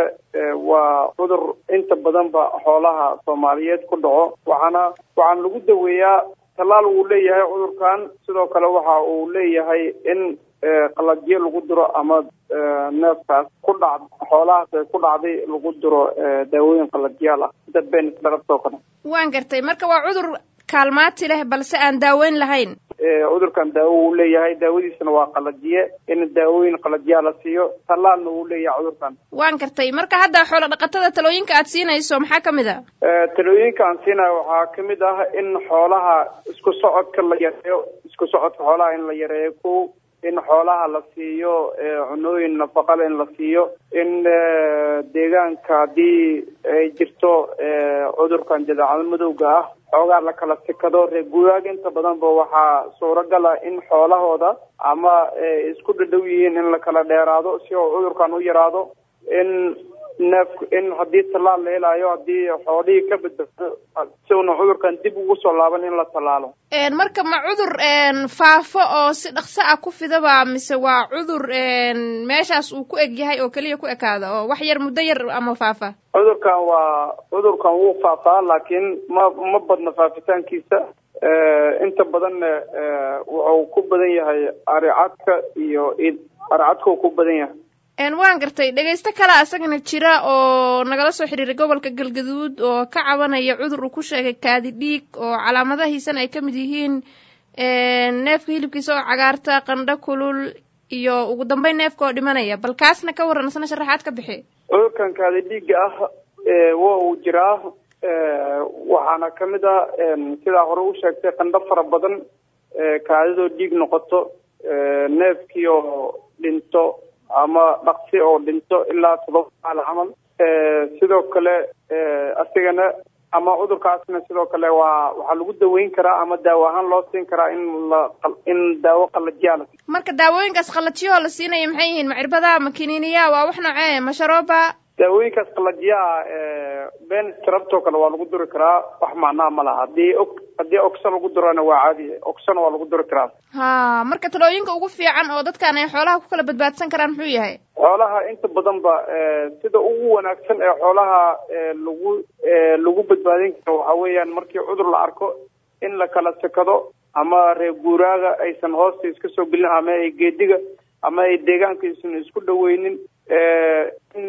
waa cudur inta badanba xoolaha soomaaliyeed ku dhaco waxaana waxaana lagu daweeyaa tallaal wuu leeyahay cudurkan sidoo kale waxa uu leeyahay in qalajyo lagu diro ama neefkaas ku dhac xoolahaas ay ku dhacday lagu diro daawooyin qalajyaal ah sida benisdarabtoo kale waan gartay marka waa cudur kaalmaati leh balse aan daaweyn lahayn cudurkan daawo wuu leeyahay daawadiisana waa qalajiye in daawooyin qalajyaa la siiyo tallaalna wuu leeyahay cudurkan waan gartay marka hadda xoolo dhaqatada talooyinka aad siinayso maxaa kamid a talooyinka aan siinayo waxaa kamid ah in xoolaha isku socodka la yareeyo isku socodka xoolaha in la yareeyo ko in xoolaha la siiyo cunooyin nafaqale in la siiyo in deegaanka haddii ay jirto cudurkan jadeecada madowga ah xoogaa la kala sikado reer guuraaga inta badanba waxaa suuragal ah in xoolahooda ama isku dhadhow yihiin in la kala dheeraado si oo cudurkan u yaraado in neef in haddii tallaal la helayo haddii xoolihii ka badbaado si una cudurkan dib ugu soo laaban in la tallaalo marka ma cudur faafo oo si dhaqso ah ku fidaba mise waa cudur meeshaas uu ku eg yahay oo keliya ku ekaada oo wax yar muddo yar ama faafa cudurkan waa cudurkan wuu faafaa laakiin ma ma badna faafitaankiisa inta badanna wuxuu ku badan yahay aricadka iyo aricadka uu ku badan yahay waan gartay dhegaysto kale asagana jira oo nagala soo xiriiray gobolka galgaduud oo ka cabanaya cudur uu ku sheegay kaadi dhiig oo calaamadahiisana ay kamid yihiin neefka hilibkiisa oo cagaarta qandho kulul iyo ugu dambeyn neefka oo dhimanaya bal kaasna ka waran isna sharaxaad ka bixi cudurkan kaadi dhiiga ah waa uu jiraa waxaana kamid ah sidaa hore u sheegtay qandho fara badan kaadidoo dhiig noqoto neefkii oo dhinto ama dhaqsi oo dhinto ilaa todoba maal camal sidoo kale asigana ama cudurkaasna sidoo kale waa waxaa lagu daweyn karaa ama daawo ahaan loo siin karaa in la in daawo qalajiyaa la marka daawooyinkaas qalajiyahoo la siinaya maxay yihiin ma cirbada ma kiniiniya waa wax noocee ma sharooba daawooyinkaas qalajiyaha ben strabtoo kale waa lagu duri karaa wax macnaha ma laha haddii o haddii ogsa lagu durana waa caadi ogsana waa lagu duri karaa ha marka talooyinka ugu fiican oo dadkan ay xoolaha ku kala badbaadsan karaan muxuu yahay xoolaha inta badanba sida ugu wanaagsan ee xoolaha lagu lagu badbaadin karo waxa weeyaan markii cudur la arko in la kala sekado ama reer guuraaga aysan hoosta iska soo gelin ama ay geediga ama ay deegaanka aysan isku dhaweynin in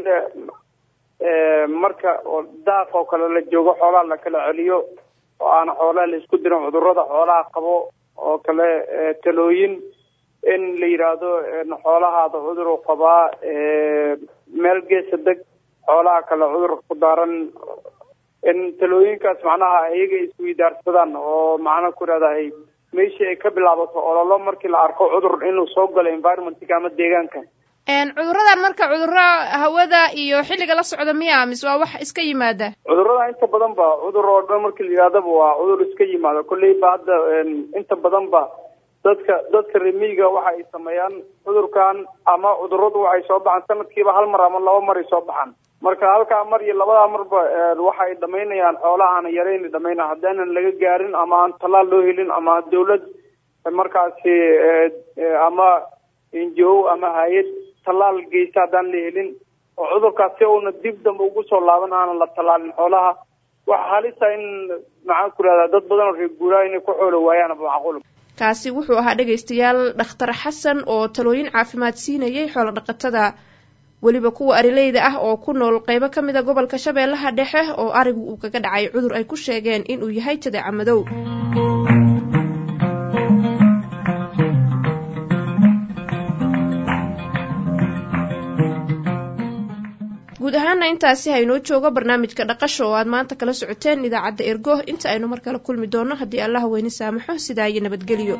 marka daaq oo kale la joogo xoolaha la kala celiyo oo aan xoolaha la isku dirin cudurada xoolaha qabo oo kale talooyin in la yidhaahdo xoolahaada cudur u qabaa meel geesa deg xoolaha kale cudurka ku daaran in talooyinkaas macnaha iyaga isweydaarsadaan oo macnaha ku ihahda ay meeshii ay ka bilaabato ololo markii la arko cudur inuu soo galo environmentka ama deegaanka cuduradan marka cuduro hawada iyo xilliga la socda miya mise waa wax iska yimaada cudurada inta badan ba cudur oo dhan markii la yidhahdaba waa cudur iska yimaada kolleyba hadda inta badan ba dadka dadka remiga waxa ay sameeyaan cudurkan ama cuduradu waxay soo baxaan sanadkiiba hal mar ama laba mar ay soo baxaan marka halkaa mar iyo labadaa marba waxa ay dhamaynayaan xoolaha aana yarayn dhamaynaya haddaanan laga gaarin ama aan tallaal loo helin ama dawlad markaasi ama injo ama hay-ad tallaal geysta haddaan la helin oo cudurkaas si uuna dib dambe ugu soo laaban aanan la tallaalin xoolaha waxa halisa in maxaan ku rahdaa dad badan oo reer guuraa inay ku xoolo waayaan macquul kaasi wuxuu ahaa dhegaystayaal dhakhtar xasan oo talooyin caafimaad siinayay xoolo dhaqatada weliba kuwa arileyda ah oo ku nool qeybo ka mid a gobolka shabeellaha dhexe oo arigu uu kaga dhacay cudur ay ku sheegeen inuu yahay jadeeca madow guud ahaana intaasi haynoo joogo barnaamijka dhaqasha oo aad maanta kala socoteen idaacadda ergo inta aynu mar kale kulmi doono haddii allaha weyne saamaxo sidaa iyo nabadgelyo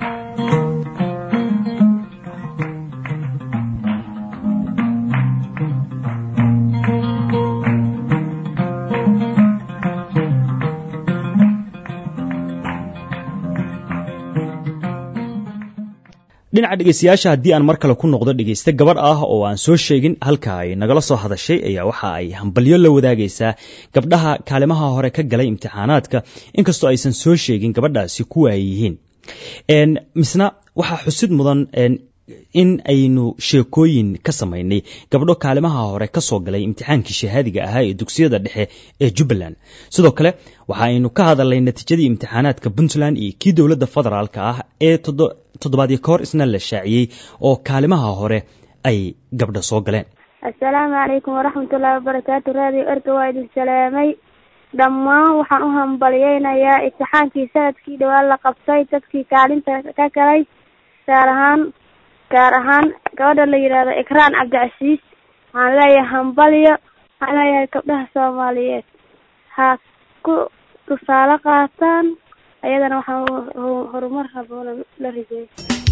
dhinaca dhegeystayaasha haddii aan mar kale ku noqdo dhegeyste gabadh ah oo aan soo sheegin halka ay nagala soo hadashay ayaa waxa ay hambalyo la wadaagaysaa gabdhaha kaalimaha hore ka galay imtixaanaadka inkastoo aysan soo sheegin gabadhaasi kuwa ay yihiin misna waxaa xusid mudan in aynu sheekooyin ka samaynay gabdho kaalimaha hore ka soo galay imtixaankii shahaadiga ahaa ee dugsiyada dhexe ee jubbaland sidoo kale waxa aynu ka hadalnay natiijadii imtixaanaadka puntland iyo kii dowladda federaalka ah ee toddobaadyo ka hor isna la shaaciyey oo kaalimaha hore ay gabdha soo galeen assalaamu calaykum waraxmatullaahi wabarakaatu raadiyo erga waa idin salaamay dhammaan waxaan u hambalyeynayaa imtixaankii sanadkii dhawaan la qabtay dadkii kaalinta ka galay gaar ahaan gaar ahaan gabadha la yidhaahdo ikraan cabdicasiis waxaan leeyahay hambalyo waxaan leeyahay gabdhaha soomaaliyeed ha ku tusaale qaataan ayadana waxaan horumar haboona la rijeeyo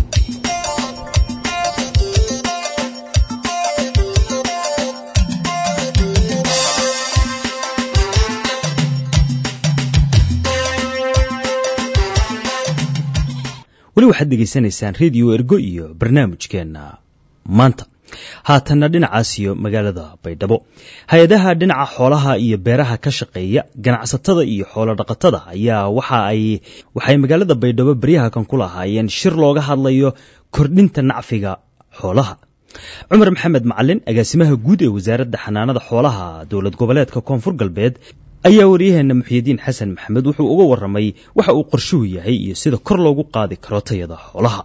weli waxaad dhegaysanaysaan rediyo ergo iyo barnaamijkeenna maanta haatanna dhinacaas iyo magaalada baydhabo hay-adaha dhinaca xoolaha iyo beeraha ka shaqeeya ganacsatada iyo xoolo dhaqatada ayaa waxa ay waxay magaalada baydhabo beryaha kan ku lahaayeen shir looga hadlayo kordhinta nacfiga xoolaha cumar maxamed macalin agaasimaha guud ee wasaaradda xanaanada xoolaha dowlad goboleedka koonfur galbeed ayaa waryaheena muxyidiin xasan maxamed wuxuu uga waramay waxa uu qorshuhu yahay iyo sida kor loogu qaadi karo tayada xoolaha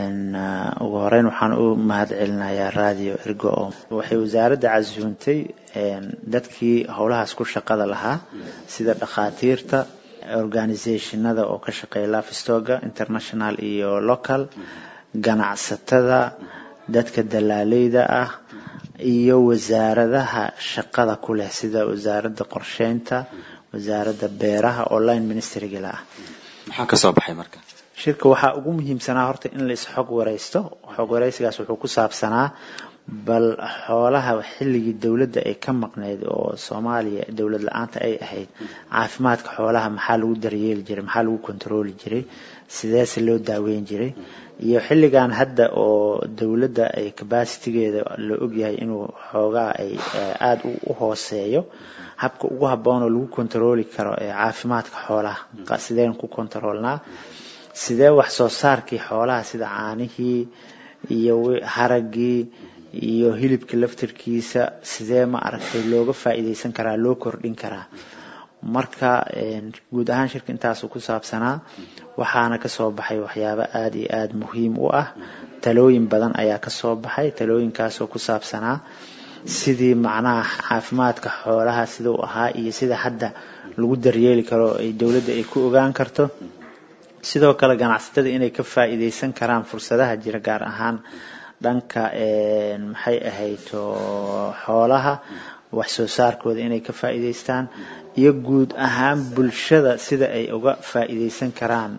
ugu horeyn waxaan u mahad celinayaa radio ergo oo waxay wasaaradda casuuntay dadkii howlahaas ku shaqada lahaa sida dhakhaatiirta organisationada oo ka shaqeeya lafistoga international iyo local ganacsatada dadka dalaaleyda ah iyo wasaaradaha shaqada ku leh sida wasaaradda qorsheynta wasaaradda beeraha oo line ministrygala ah maxaa ka soo baxay marka shirka waxaa ugu muhiimsanaa horta in la isxog wareysto xog wareysigaas wuxuu ku saabsanaa bal xoolaha xilligii dowladda ay ka maqneyd oo soomaaliya dowlad la-aanta ay ahayd caafimaadka xoolaha maxaa lagu daryeeli jiray maxaa lagu kontarooli jiray sideese loo daaweyn jiray iyo xilligan hadda oo dowladda ay cabacitigeeda la ogyahay inuu xoogaa ay aada u hooseeyo habka ugu habboon oo lagu kontarooli karo caafimaadka xoolaha sideen ku kontaroolnaa sidee wax soo saarkii xoolaha sida caanihii iyo haragii iyo hilibka laftirkiisa sidee ma aragtay looga faa'iideysan karaa loo kordhin karaa marka guud ahaan shirka intaasuu ku saabsanaa waxaana kasoo baxay waxyaabo aada iyo aada muhiim u ah talooyin badan ayaa kasoo baxay talooyinkaasoo ku saabsanaa sidii macnaha caafimaadka xoolaha siduu ahaa iyo sida hadda lagu daryeeli karo ay dowladda ay ku ogaan karto sidoo kale ganacsatada inay ka faa'iideysan karaan fursadaha jira gaar ahaan dhanka maxay ahayd xoolaha wax soo saarkooda inay ka faa'iideystaan iyo guud ahaan bulshada sida ay uga faa'iideysan karaan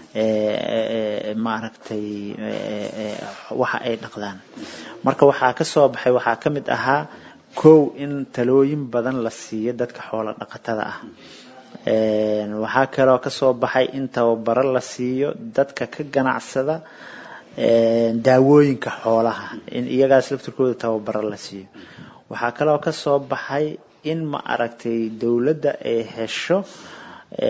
maaragtay waxa ay dhaqdaan marka waxaa ka soo baxay waxaa ka mid ahaa kow in talooyin badan la siiyo dadka xoolo dhaqatada ah waxaa kaloo kasoo baxay in tababaro la siiyo dadka ka ganacsada daawooyinka xoolaha in iyagaas laftirkooda tababaro la siiyo waxaa kaloo kasoo baxay in ma aragtay dowladda ay hesho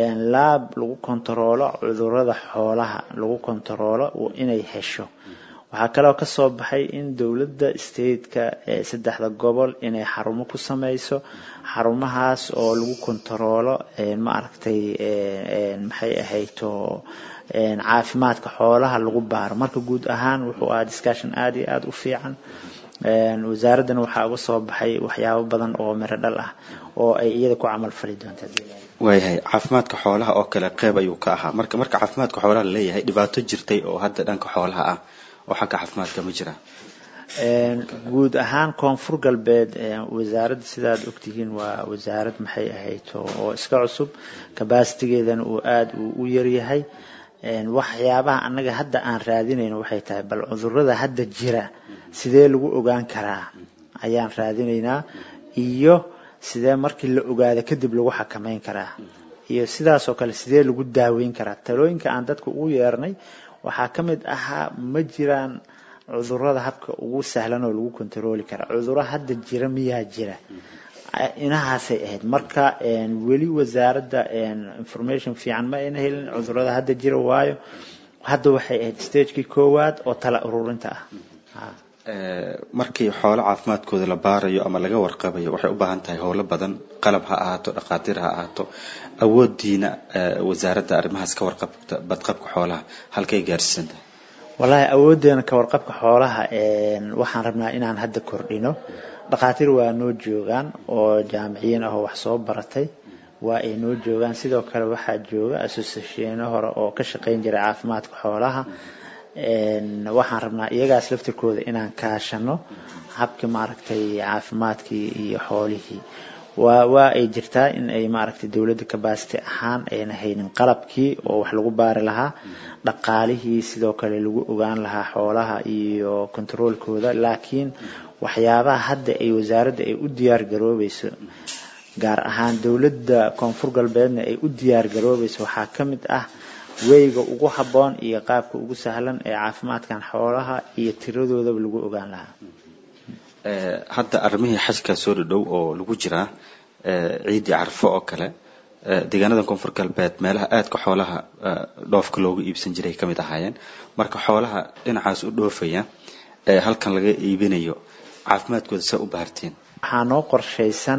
laab lagu kontaroolo cudurada xoolaha lagu kontaroolo inay hesho waxaa kaloo kasoo baxay in dowladda stateka saddexda gobol inay xarumo ku sameyso xarumahaas oo lagu kontaroolo ma aragtay maxay ahayto caafimaadka xoolaha lagu baaro marka guud ahaan wuxuu ahaa discussion aada iyo aada u fiican wasaaraddana waxaa uga soo baxay waxyaabo badan oo miro dhal ah oo ay iyada ku camal fali doonta waayahay caafimaadka xoolaha oo kale qeyb ayuu ka ahaa marka marka caafimaadka xoolaha laleeyahay dhibaato jirtay oo hadda dhanka xoolaha ah oo xagga caafimaadka ma jira guud ahaan koonfur galbeed wasaaradda sidaad ogtihiin waa wasaarad maxay ahayd oo iska cusub kabasitigeedana uu aada uu u yaryahay waxyaabaha annaga hadda aan raadinayno waxay tahay bal cudurada hadda jira sidee lagu ogaan karaa ayaan raadinaynaa iyo sidee markii la ogaado kadib lagu xakameyn karaa iyo sidaas oo kale sidee lagu daaweyn karaa talooyinka aan dadka ugu yeernay waxaa ka mid ahaa ma jiraan cudurada habka ugu sahlan oo lagu kontarooli karaa cuduro hadda jira miyaa jira inahaasay ahayd marka weli wasaaradda information fiican ma ayna helin cudurada hadda jira waayo hadda waxay ahayd stagekii koowaad oo tala ururinta ah markii xoolo caafimaadkooda la baarayo ama laga warqabayo waxay u baahan tahay howlo badan qalab ha ahaato dhakhaatiir ha ahaato awoodiina wasaaradda arrimahaas ka warqabta badqabka xoolaha halkay gaarsiisan tahay wallaahi awoodeena ka warqabka xoolaha waxaan rabnaa inaan hadda kordhino dhakhaatiir waa noo joogaan oo jaamiciyiin ah oo wax soo baratay waa ay noo joogaan sidoo kale waxaa jooga associationa hore oo ka shaqeyn jiray caafimaadka xoolaha waxaan rabnaa iyagaas laftirkooda inaan kaashano habkii maaragtay caafimaadkii iyo xoolihii waa waa ay jirtaa in ay maaragtay dowladda kabasity ahaan ayna haynin qalabkii oo wax lagu baari lahaa dhaqaalihii sidoo kale lagu ogaan lahaa xoolaha iyo controolkooda laakiin waxyaabaha hadda ay wasaaradda ay u diyaar garoobayso gaar ahaan dowladda koonfur galbeedna ay u diyaar garoobayso waxaa ka mid ah weyga ugu habboon iyo qaabka ugu sahlan ee caafimaadkan xoolaha iyo tiradoodaba lagu ogaan lahaa hadda arrimihii xajka soo dhadhow oo lagu jiraa ciidii carfo oo kale deegaanada koonfur galbeed meelaha aadka xoolaha dhoofka loogu iibsan jiray kamid ahaayeen marka xoolaha dhinacaas u dhoofaya ee halkan laga iibinayo caafimaadkooda saa u bahartiin waxaa noo qorshaysan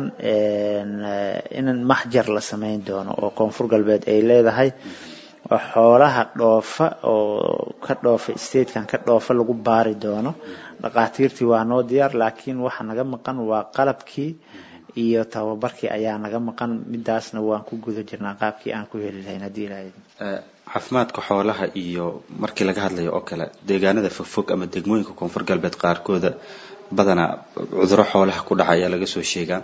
in maxjar la samayn doono oo koonfur galbeed ay leedahay oo xoolaha dhoofa oo ka dhoofa statekan ka dhoofa lagu baari doono dhakhaatiirtii waa noo diyaar laakiin waxa naga maqan waa qalabkii iyo tababarkii ayaa naga maqan midaasna waan ku guda jirnaa qaabkii aan ku heli lahayn haddii ilahay caafimaadka xoolaha iyo markii laga hadlayo oo kale deegaanada fogfog ama degmooyinka koonfur galbeed qaarkooda badanaa cuduro xoolaha ku dhaca ayaa laga soo sheegaa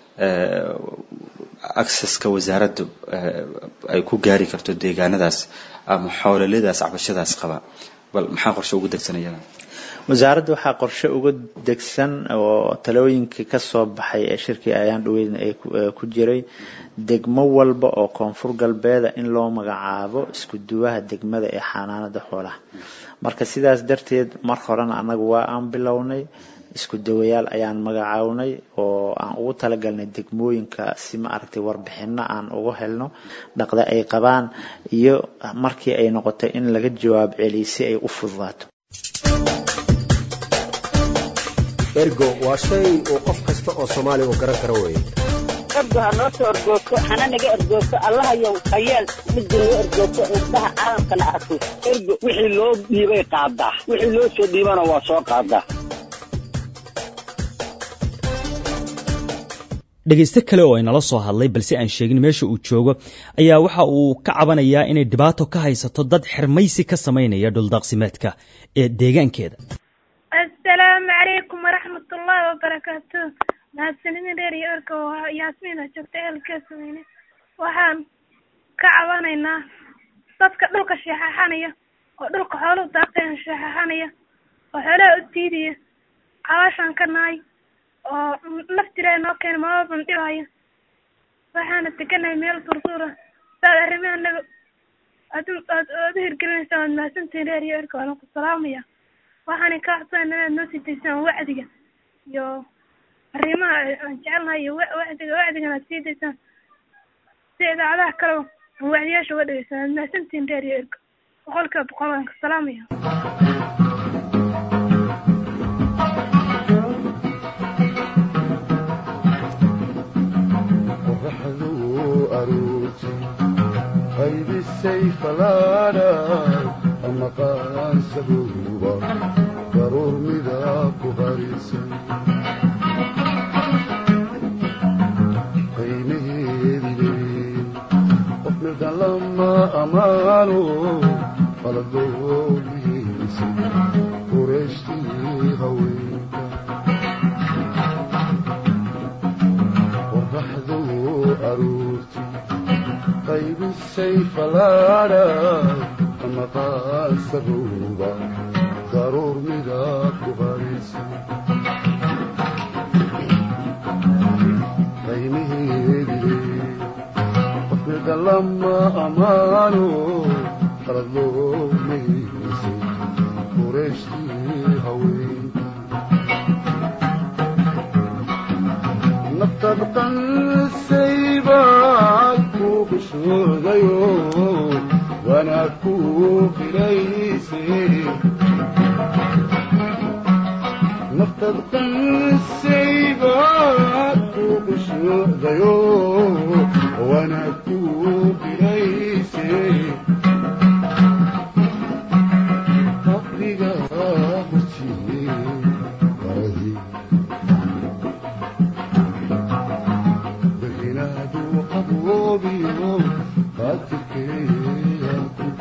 acceska wasaaraddu ay ku gaari karto deegaanadaas ama xoololadaas cabashadaas qaba bal maxaa qorshe ugu degsanayada wasaaradda waxaa qorshe uga degsan oo talooyinkii kasoo baxay ee shirkii ayaan dhaweyn ay ku jiray degmo walba oo koonfur galbeeda in loo magacaabo isku duwaha degmada ee xanaanada xoolaha marka sidaas darteed mar horena annaga waa aan bilownay isku dawayaal ayaan magacawnay oo aan ugu talagalnay degmooyinka si ma aragtay warbixino aan uga helno dhaqda ay qabaan iyo markii ay noqotay in laga jawaab celiy si ay u fududaato ergo waa shay uu qof kasta oo soomaaliya uu garan karo weeye ergo ha noo soo ergoogto hana naga ergoogto allahayow hayeel midda noo ergoogto indhaha caalamkana arko ergo wixii loo dhiibay qaadaa wixii loo soo dhiibana waa soo qaadaa dhegayste kale oo inala soo hadlay balse aan sheegin meesha uu joogo ayaa waxa uu ka cabanayaa inay dhibaato ka haysato dad xirmaysi ka samaynaya dhuldaaqsimeedka ee deegaankeeda asalaamu calaykum waraxmatullaahi wabarakaatu mahadsanidin reer iyo erka oo yaasmiina joogta ehelkee sameyne waxaan ka cabanaynaa dadka dhulka sheexaxanaya oo dhulka xooluhu daaqayan sheexaxanaya oo xoolaha u diidaya cawaashaan ka nahay oo laftiraa noo keena mababan dhibaayo waxaana teganahay meel durduura saad arrimaha naga aad aad aad u hirgelinaysaa waad mahadsantihin reer iyo erka waalan ku salaamaya waxaana ka codsanayna inaad noo sii daysaan wacdiga iyo arrimaha aan jecelnahay iyo wacdiga wacdigan aad sii daysaan si idaacadaha kale aan wacdiyaasha uga dhegeysaan waad mahadsantihin reer iyo erka boqolkiiba boqol waan ka salaamaya qaybisay falaadha ama qaansabuuba daruur midaa ku qarisan qiimaheedile qof midan lama amaano qaladoogiisay qureeshtii haweenka qoraxdu aroorti qaybisay falaadha ama qaansabuuba daruur midaa ku qarisan qiimaheedile qof midan lama amaano qalad loomaysay qureeshtii haweenka naftaad qansaybaad ku qushoodayo wanaag ku qirayse naftaad qansaybaad ku qushoodayo wanaag ku qirayse qabriga hortiye qarahi binaadu qaboobiyo qaatilkeeya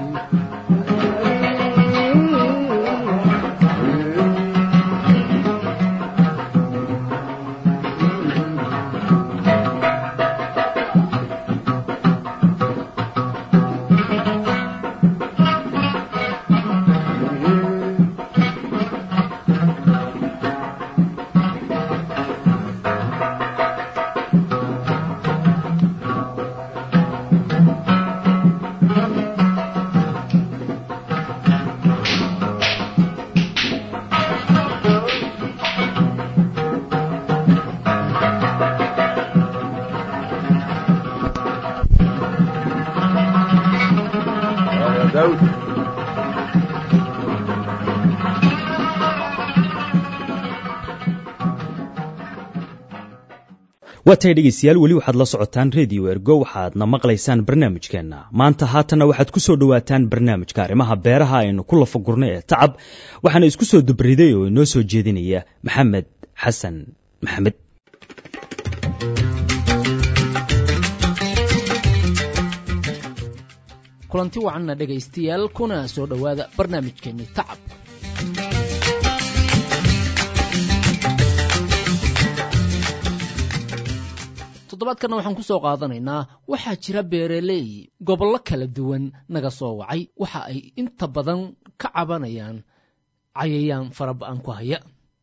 daawud waa tahay dhegaystayaal weli waxaad la socotaan redio ergo waxaadna maqlaysaan barnaamijkeenna maanta haatanna waxaad ku soo dhowaataan barnaamijka arrimaha beeraha aynu ku lafagurnay ee tacab waxaana isku soo dubriday oo inoo soo jeedinaya maxamed xasan maxamed kulanti wacanna dhegaystayaal kuna soo dhowaada barnaamijkeenni tacab toddobaadkanna waxaan ku soo qaadanaynaa waxaa jira beeraley gobollo kala duwan naga soo wacay waxa ay inta badan ka cabanayaan cayayaan faraba'an ku haya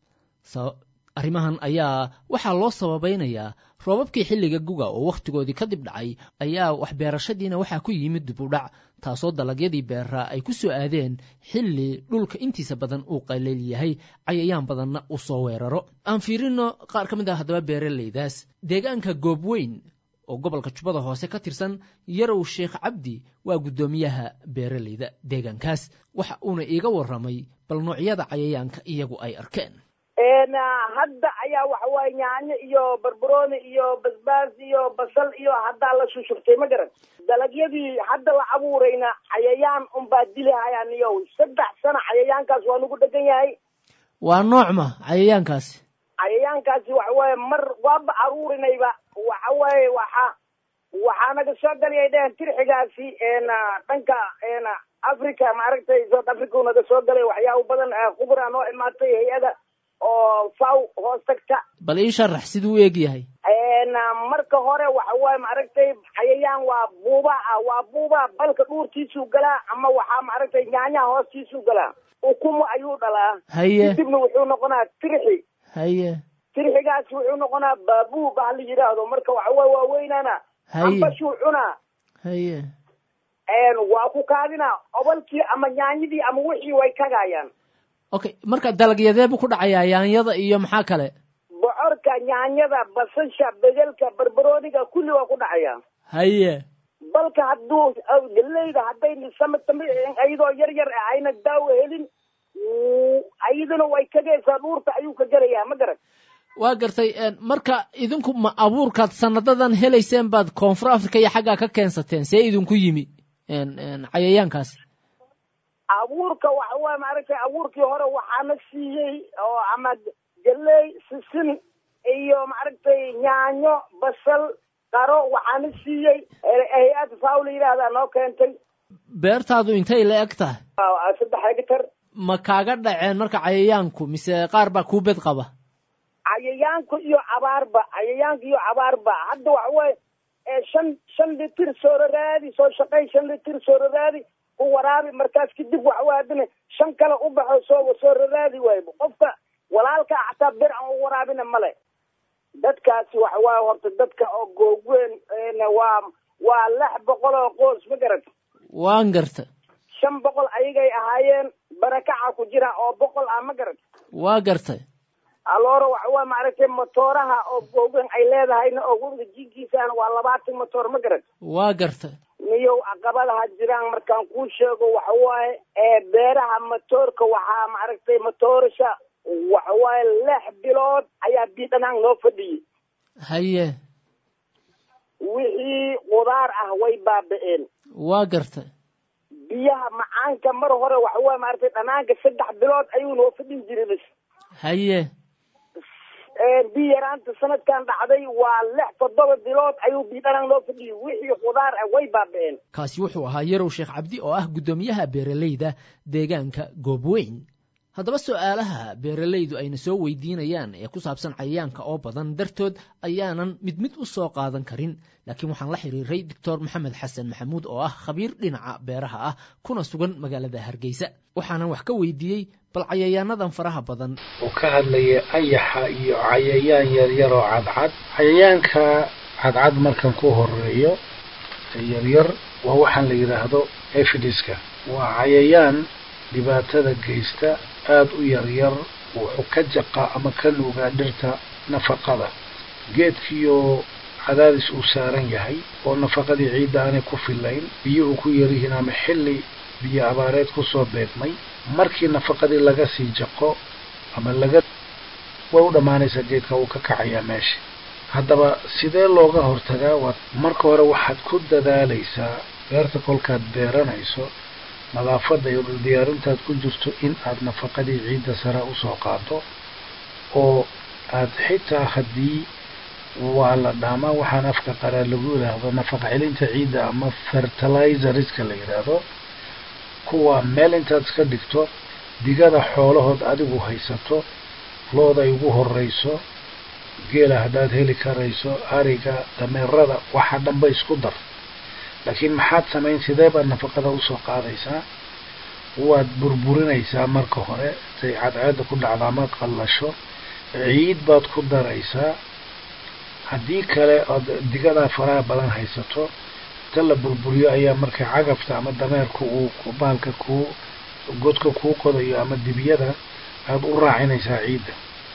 arrimahan ayaa waxaa loo sababaynayaa roobabkii xilliga guga oo wakhtigoodii kadib dhacay ayaa waxbeerashadiina waxaa ku yimid dib u dhac taasoo dalagyadii beeraa ay ku soo aadeen xilli dhulka intiisa badan uu qaleel yahay cayayaan badanna uu soo weeraro aan fiirino qaar ka mid ah haddaba beeraleydaas deegaanka goobweyn oo gobolka jubbada hoose ka tirsan yarow sheekh cabdi waa guddoomiyaha beeraleyda deegaankaas waxa uuna iiga warramay bal noocyada cayayaanka iyagu ay arkeen hadda ayaa waxa waaye yaanyo iyo barbarooni iyo basbaas iyo basal iyo haddaa la shushubtay ma garan dalagyadii hadda la abuurayna cayayaan unbaa dilihayaan iyo saddex sano cayayaankaas waa nagu dhegan yahay waa noocma cayayaankaasi cayayaankaasi waxa waaye mar waaba aruurinayba waxa waaye waxa waxaa naga soo galiyay dhehen tirxigaasi dhanka africa maaragtay south africa naga soo galay waxyaaba badan khubra noo imaatay hay-ada oo faw hoos tagta bal ii sharax siduu u eg yahay marka hore waxa waaye maaragtay cayayaan waa buuba ah waa buuba balka dhuurtiisuu galaa ama waxaa maaragtay nyaanyaha hoostiisuu galaa ukumo ayuu dhalaa haye kadibna wuxuu noqonaa tirxi haye tirxigaasi wuxuu noqonaa baabuu ba hala yidhaahdo marka waxa waaye waa weynaana haye ambashuu cunaa haye waa ku kaadinaa obalkii ama nyaanyadii ama wixii way kagaayaan okay marka dalagyadee buu ku dhacayaa yaanyada iyo maxaa kale bocorka nyaanyada basasha bedelka barbarooniga kulli waa ku dhacaya haye balka hadduu galeyda hadday samatami ayadoo yar yar ah ayna daawo helin ayaduna way kagaysaa dhuurta ayuu ka gelayaa ma garan waa gartay marka idinku ma abuurkaad sanadadan helayseen baad koonfur africa iyo xaggaa ka keensateen see idinku yimi cayayaankaasi abuurka waxa waaye maaragtay abuurkii hore waxaana siiyey oo ama galey sisin iyo maaragtay yaanyo basal qaro waxaana siiyey hay-ad faaw la yidhaahdaa noo keentay beertaadu intay la eg tahay saddex hegtar ma kaaga dhaceen marka cayayaanku mise qaar baa kuu bed qaba cayayaanku iyo abaarba cayayaanka iyo abaarba hadda waxa waaye shan shan litir sooraraadi soo shaqay shan litir sooraraadi ku waraabi markaas kadib waxa waaye haddana shan kale u baxo soo sooraraadi waaye qofka walaalka xataa bir aan u waraabina male dadkaasi waxa waaye horta dadka oo googweyn waa waa lix boqol oo qoys ma garat waan garta shan boqol ayagay ahaayeen barakaca ku jira oo boqol ah ma garat waa gartay aloora waxa waa maaragtay matooraha oo googweyn ay leedahayna oo webiga jinkiisana waa labaatan matoor ma garat waa gartay miyow caqabadaha jiraan markaan kuu sheego waxa waaye ee beeraha matoorka waxaa maaragtay matoorasha waxa waaye lix bilood ayaa biidhanaan noo fadhiyey haye wixii qudaar ah way baaba'een waa gartay biyaha macaanka mar hore waxa waaye maaragtay dhanaanka saddex bilood ayuu noo fadhin jiray bas haye biyo yaraanta sanadkan dhacday waa lix toddoba bilood ayuu biidhanaan noo fadhiyey wixii qudaar ah way baaba'een kaasi wuxuu ahaa yarow sheekh cabdi oo ah guddoomiyaha beeralayda deegaanka goobweyn haddaba su-aalaha beeralaydu ayna soo weydiinayaan ee ku saabsan cayayaanka oo badan dartood ayaanan mid mid u soo qaadan karin laakiin waxaan la xiriiray doctor maxamed xasan maxamuud oo ah khabiir dhinaca beeraha ah kuna sugan magaalada hargeysa waxaanan wax ka weydiiyey bal cayayaanadan faraha badan uu ka hadlaya ayaxa iyo cayayaan yaryar oo cadcad cayayaanka cadcad markan ku horeeyo yaryar waa waxaan la yidhaahdo efidiska waa cayayaan dhibaatada geysta aada u yaryar wuxuu ka jaqaa ama ka nuugaa dhirta nafaqada geedkiioo cadaadis uu saaran yahay oo nafaqadii ciidda aanay ku filayn biyuhu ku yaryihiin ama xilli biyo abaareed kusoo beegmay markii nafaqadii laga sii jaqo ama laga way u dhammaanaysaa geedka wuu ka kacayaa meesha haddaba sidee looga hortagaa waa marka hore waxaad ku dadaalaysaa beerta kolkaad beeranayso nadaafadda iyo dhuldiyaarintaad ku jirto in aad nafaqadii ciidda sare usoo qaado oo aad xitaa haddii waa la dhaamaa waxaan afka qaraa lagu yidhaahdo nafaqa celinta ciidda ama fertilizeriska la yidhaahdo kuwa meel intaad iska dhigto digada xoolahood adigu haysato looda ay ugu horeyso geela haddaad heli karayso ariga dameerada waxa dhanba isku dar laakiin maxaad samayn sidee baad nafaqada usoo qaadaysaa waad burburinaysaa marka hore intay cadceedda ku dhacda ama qallasho ciid baad ku daraysaa haddii kale ood digadaa faraha badan haysato inta la burburiyo ayaa marka cagafta ama dameerka uu baalka kuu godka kuu qodayo ama dibiyada aada u raacinaysaa ciidda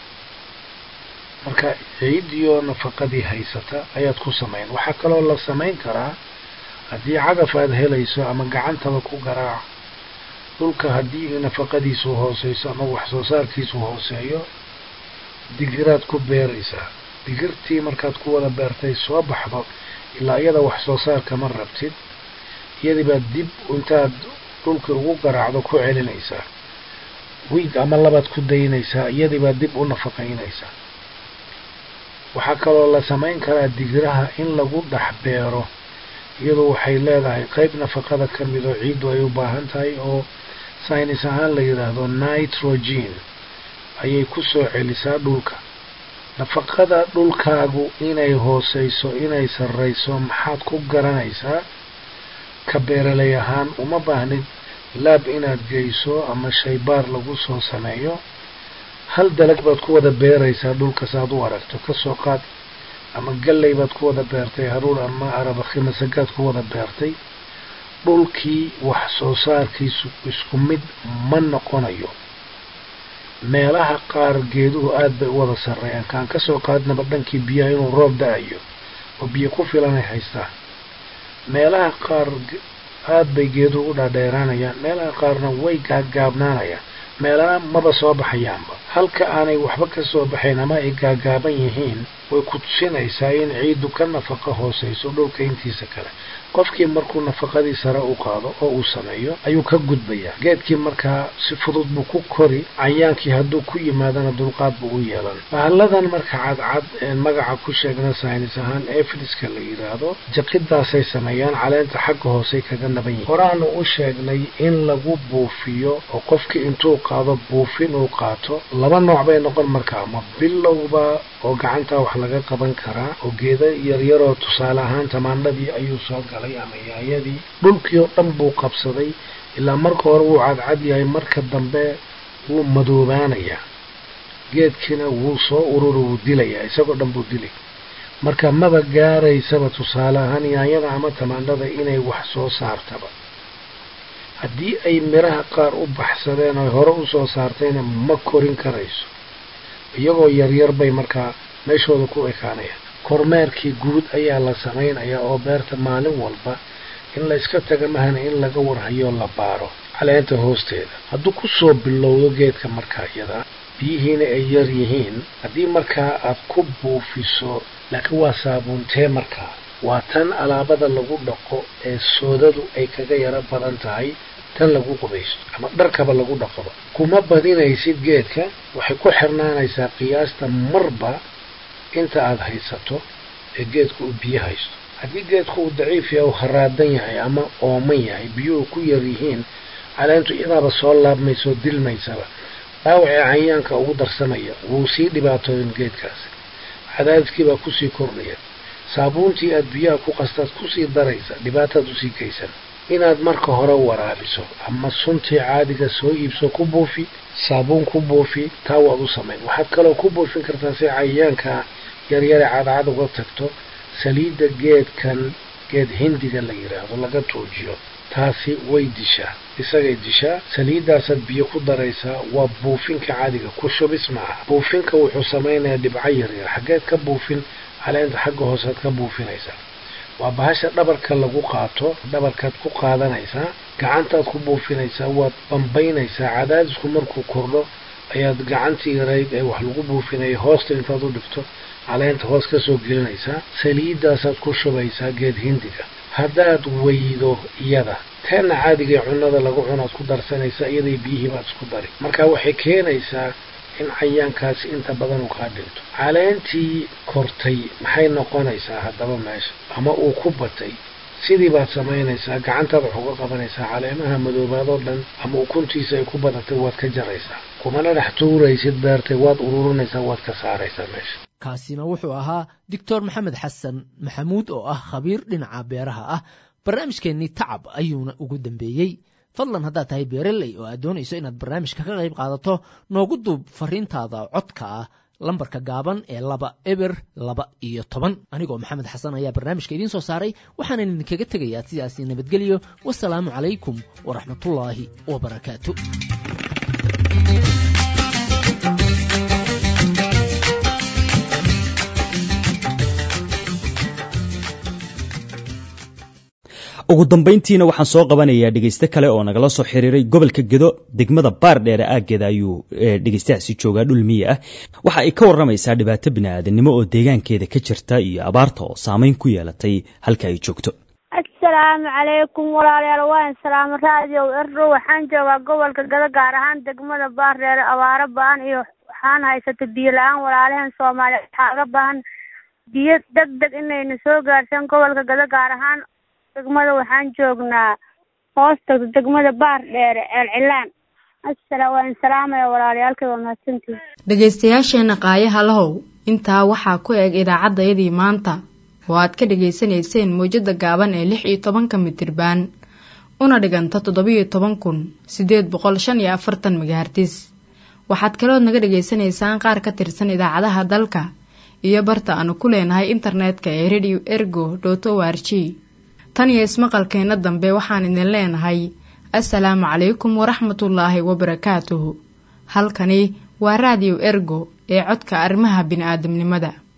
marka ciiddiyo nafaqadii haysata ayaad ku samayn waxaa kaloo la samayn karaa haddii cagaf aad helayso ama gacantaba ku garaac dhulka haddii nafaqadiisu hooseyso ama wax soo saarkiisu hooseeyo digiraad ku beeraysaa digirtii markaad ku wada beertay soo baxdo ilaa iyada wax soo saarka ma rabtid iyadii baad dib intaad dhulkii ugu garaacdo ku celinaysaa wiig ama labaad ku daynaysaa iyadii baad dib u nafaqaynaysaa waxaa kaloo la samayn karaa digiraha in lagu dhex beero iyadu waxay leedahay qeyb nafaqada ka mid oo ciiddu ay u baahan tahay oo saynis ahaan la yidhaahdo nitrogen ayay ku soo celisaa dhulka nafaqada dhulkaagu inay hooseyso inay sarreyso maxaad ku garanaysaa ka beeralay ahaan uma baahnid laab inaad geyso ama shaybaar lagu soo sameeyo hal dalag baad ku wada beeraysaa dhulkas aad u aragto kasoo qaad ama galley baad ku wada beertay haruur ama arabakhi masagaad ku wada beertay dhulkii wax soo saarkiisu isku mid ma noqonayo meelaha qaar geeduhu aada bay u wada sarreeyaan kaan kasoo qaadnaba dhankii biyaha inuu roob da-ayo oo biyo ku filanay haystaan meelaha qaar aada bay geeduhu u dhaadheeraanayaan meelaha qaarna way gaaggaabnaanayaan meelaha maba soo baxayaanba halka aanay waxba ka soo baxayn ama ay gaagaaban yihiin way ku tusinaysaa in ciiddu ka nafaqo hooseyso dhulka intiisa kale qofkii markuu nafaqadii sare u qaado oo uu sameeyo ayuu ka gudbayaa geedkii markaa si fudud buu ku kori cayaankii hadduu ku yimaadana dulqaad buu u yeelan bahalladan marka cadcad een magaca ku sheegna saynis ahaan efliska la yidhaahdo jaqidaasay sameeyaan caleenta xagga hoosey kaga naban yihin horaanu u sheegnay in lagu buufiyo oo qofkii intuu qaado buufin uu qaato laba nooc bay noqon markaa ma bilowba oo gacantaa wax laga qaban karaa oo geeda yaryaroo tusaale ahaan tamaandhadii ayuu soo galay ama yaayadii dhulkii oo dhan buu qabsaday ilaa marka hore wuu cadcad yahay marka dambe wuu madoobaanayaa geedkiina wuu soo ururi wuu dilayaa isagoo dhan buu dilay marka maba gaaraysaba tusaale ahaan yaanyada ama tamaandhada inay wax soo saartaba haddii ay midhaha qaar u baxsadeen oy hore usoo saartayna ma korin karayso iyagoo yaryar bay markaa meeshooda ku ekaanayaan kormeerkii guud ayaa la samaynayaa oo beerta maalin walba in la iska taga mahana in laga warhayo la baaro caleenta hoosteeda hadduu kusoo bilowdo geedka markaa iyada biyihiina ay yar yihiin haddii markaa aad ku buufiso laakiin waa saabuuntee markaa waa tan alaabada lagu dhaqo ee soodadu ay kaga yaro badan tahay tan lagu qubaysto ama dharkaba lagu dhaqoba kuma badinaysid geedka waxay ku xirnaanaysaa qiyaasta marba inta aada haysato ee geedku uu biyo haysto haddii geedku uu daciif yahay u haraadan yahay ama ooman yahay biyuhu ku yar yihiin caleentu iyadaaba soo laabmaysoo dilmaysaba dhaawacee cayaanka ugu darsamaya wuu sii dhibaatooyin geedkaasi cadaadiskiibaa kusii kordhaya saabuuntii aad biyaha ku qastaad kusii daraysa dhibaataad usii geysan inaad marka hore waraabiso ama suntii caadiga soo iibso ku buufi saabuun ku buufi taa waad u samayn waxaad kaloo ku buufin kartaa si cayayaanka yaryare cadcad uga tagto saliidda geedkan geed hindiga la yidhaahdo laga tuujiyo taasi way dishaa isagay dishaa saliiddaasaad biyo ku daraysaa waa buufinka caadiga ku shubis maaha buufinka wuxuu samaynayaa dhibco yaryar xaggeed ka buufin caleenta xagga hoosead ka buufinaysaa waa bahasha dhabarka lagu qaato dhabarkaad ku qaadanaysaa gacantaad ku buufinaysaa waad bambaynaysaa cadaadisku markuu kordho ayaad gacantii yarayd ee wax lagu buufinaya hoosta intaad u dhigto caleenta hoos ka soo gelinaysaa saliiddaasaad ku shubaysaa geed hindiga haddaad weydo iyada teena caadigae cunnada lagu cunaad ku darsanaysaa iyaday biyihii baad isku dari marka waxay keenaysaa in cayaankaasi inta badan uu kaa dhinto caleentii kortay maxay noqonaysaa haddaba meesha ama uu ku batay sidii baad samaynaysaa gacantaad wax uga qabanaysaa caleemaha madoobaadoo dhan ama ukuntiisa ay ku badatay waad ka jaraysaa kumana dhex tuuraysid beertay waad ururinaysaa waad ka saaraysaa meesha kaasina wuxuu ahaa doctor maxamed xasan maxamuud oo ah khabiir dhinaca beeraha ah barnaamijkeennii tacab ayuuna ugu dambeeyey fadlan haddaad tahay beereley oo aad doonayso inaad barnaamijka ka qayb qaadato noogu duub fariintaada codka ah lambarka gaaban ee laba eber laba iyo toban anigoo maxamed xasan ayaa barnaamijka idiin soo saaray waxaanan idinkaga tegayaa sidaasi nabadgelyo wasalaamu calaykum waraxmatullaahi wabarakaatu ugu dambayntiina waxaan soo qabanayaa dhegeyste kale oo nagala soo xiriiray gobolka gedo degmada baar dheere aaggeeda ayuu dhegeystahaasi joogaa dhul miyi ah waxa ay ka warramaysaa dhibaato bini'aadanimo oo deegaankeeda ka jirta iyo abaarta oo saameyn ku yeelatay halka ay joogto asalaamu calaykum walaalayaal waan salaamo raadiyo erdho waxaan joogaa gobolka gado gaar ahaan degmada baar dheere abaaro ba-an iyo waxaan haysata biyo la-aan walaalaheen soomaaliya waxaa aga baahan biyo deg deg inayna soo gaarsiin gobolka gado gaar ahaan degmada waxaan joognaa hoosta degmada baar dheere ceelcilaan asala waan salaamaya walaalayaalkay waa mahadsantihi dhegaystayaasheenna qaayaha lahow intaa waxaa ku eg idaacaddayadii maanta oo aad ka dhegaysanayseen mawjadda gaaban ee lix iyo tobanka mitirbaan una dhiganta toddobiyo toban kun siddeed boqol shan iyo afartan magahartis waxaad kalood naga dhegaysanaysaan qaar ka tirsan idaacadaha dalka iyo barta aanu ku leenahay internetka ee radio ergo dot o r g tan iyo ismaqalkeenna dambe waxaan idin leenahay assalaamu calaykum waraxmatullaahi wabarakaatuhu halkani waa raadiyo ergo ee codka arrimaha bini'aadamnimada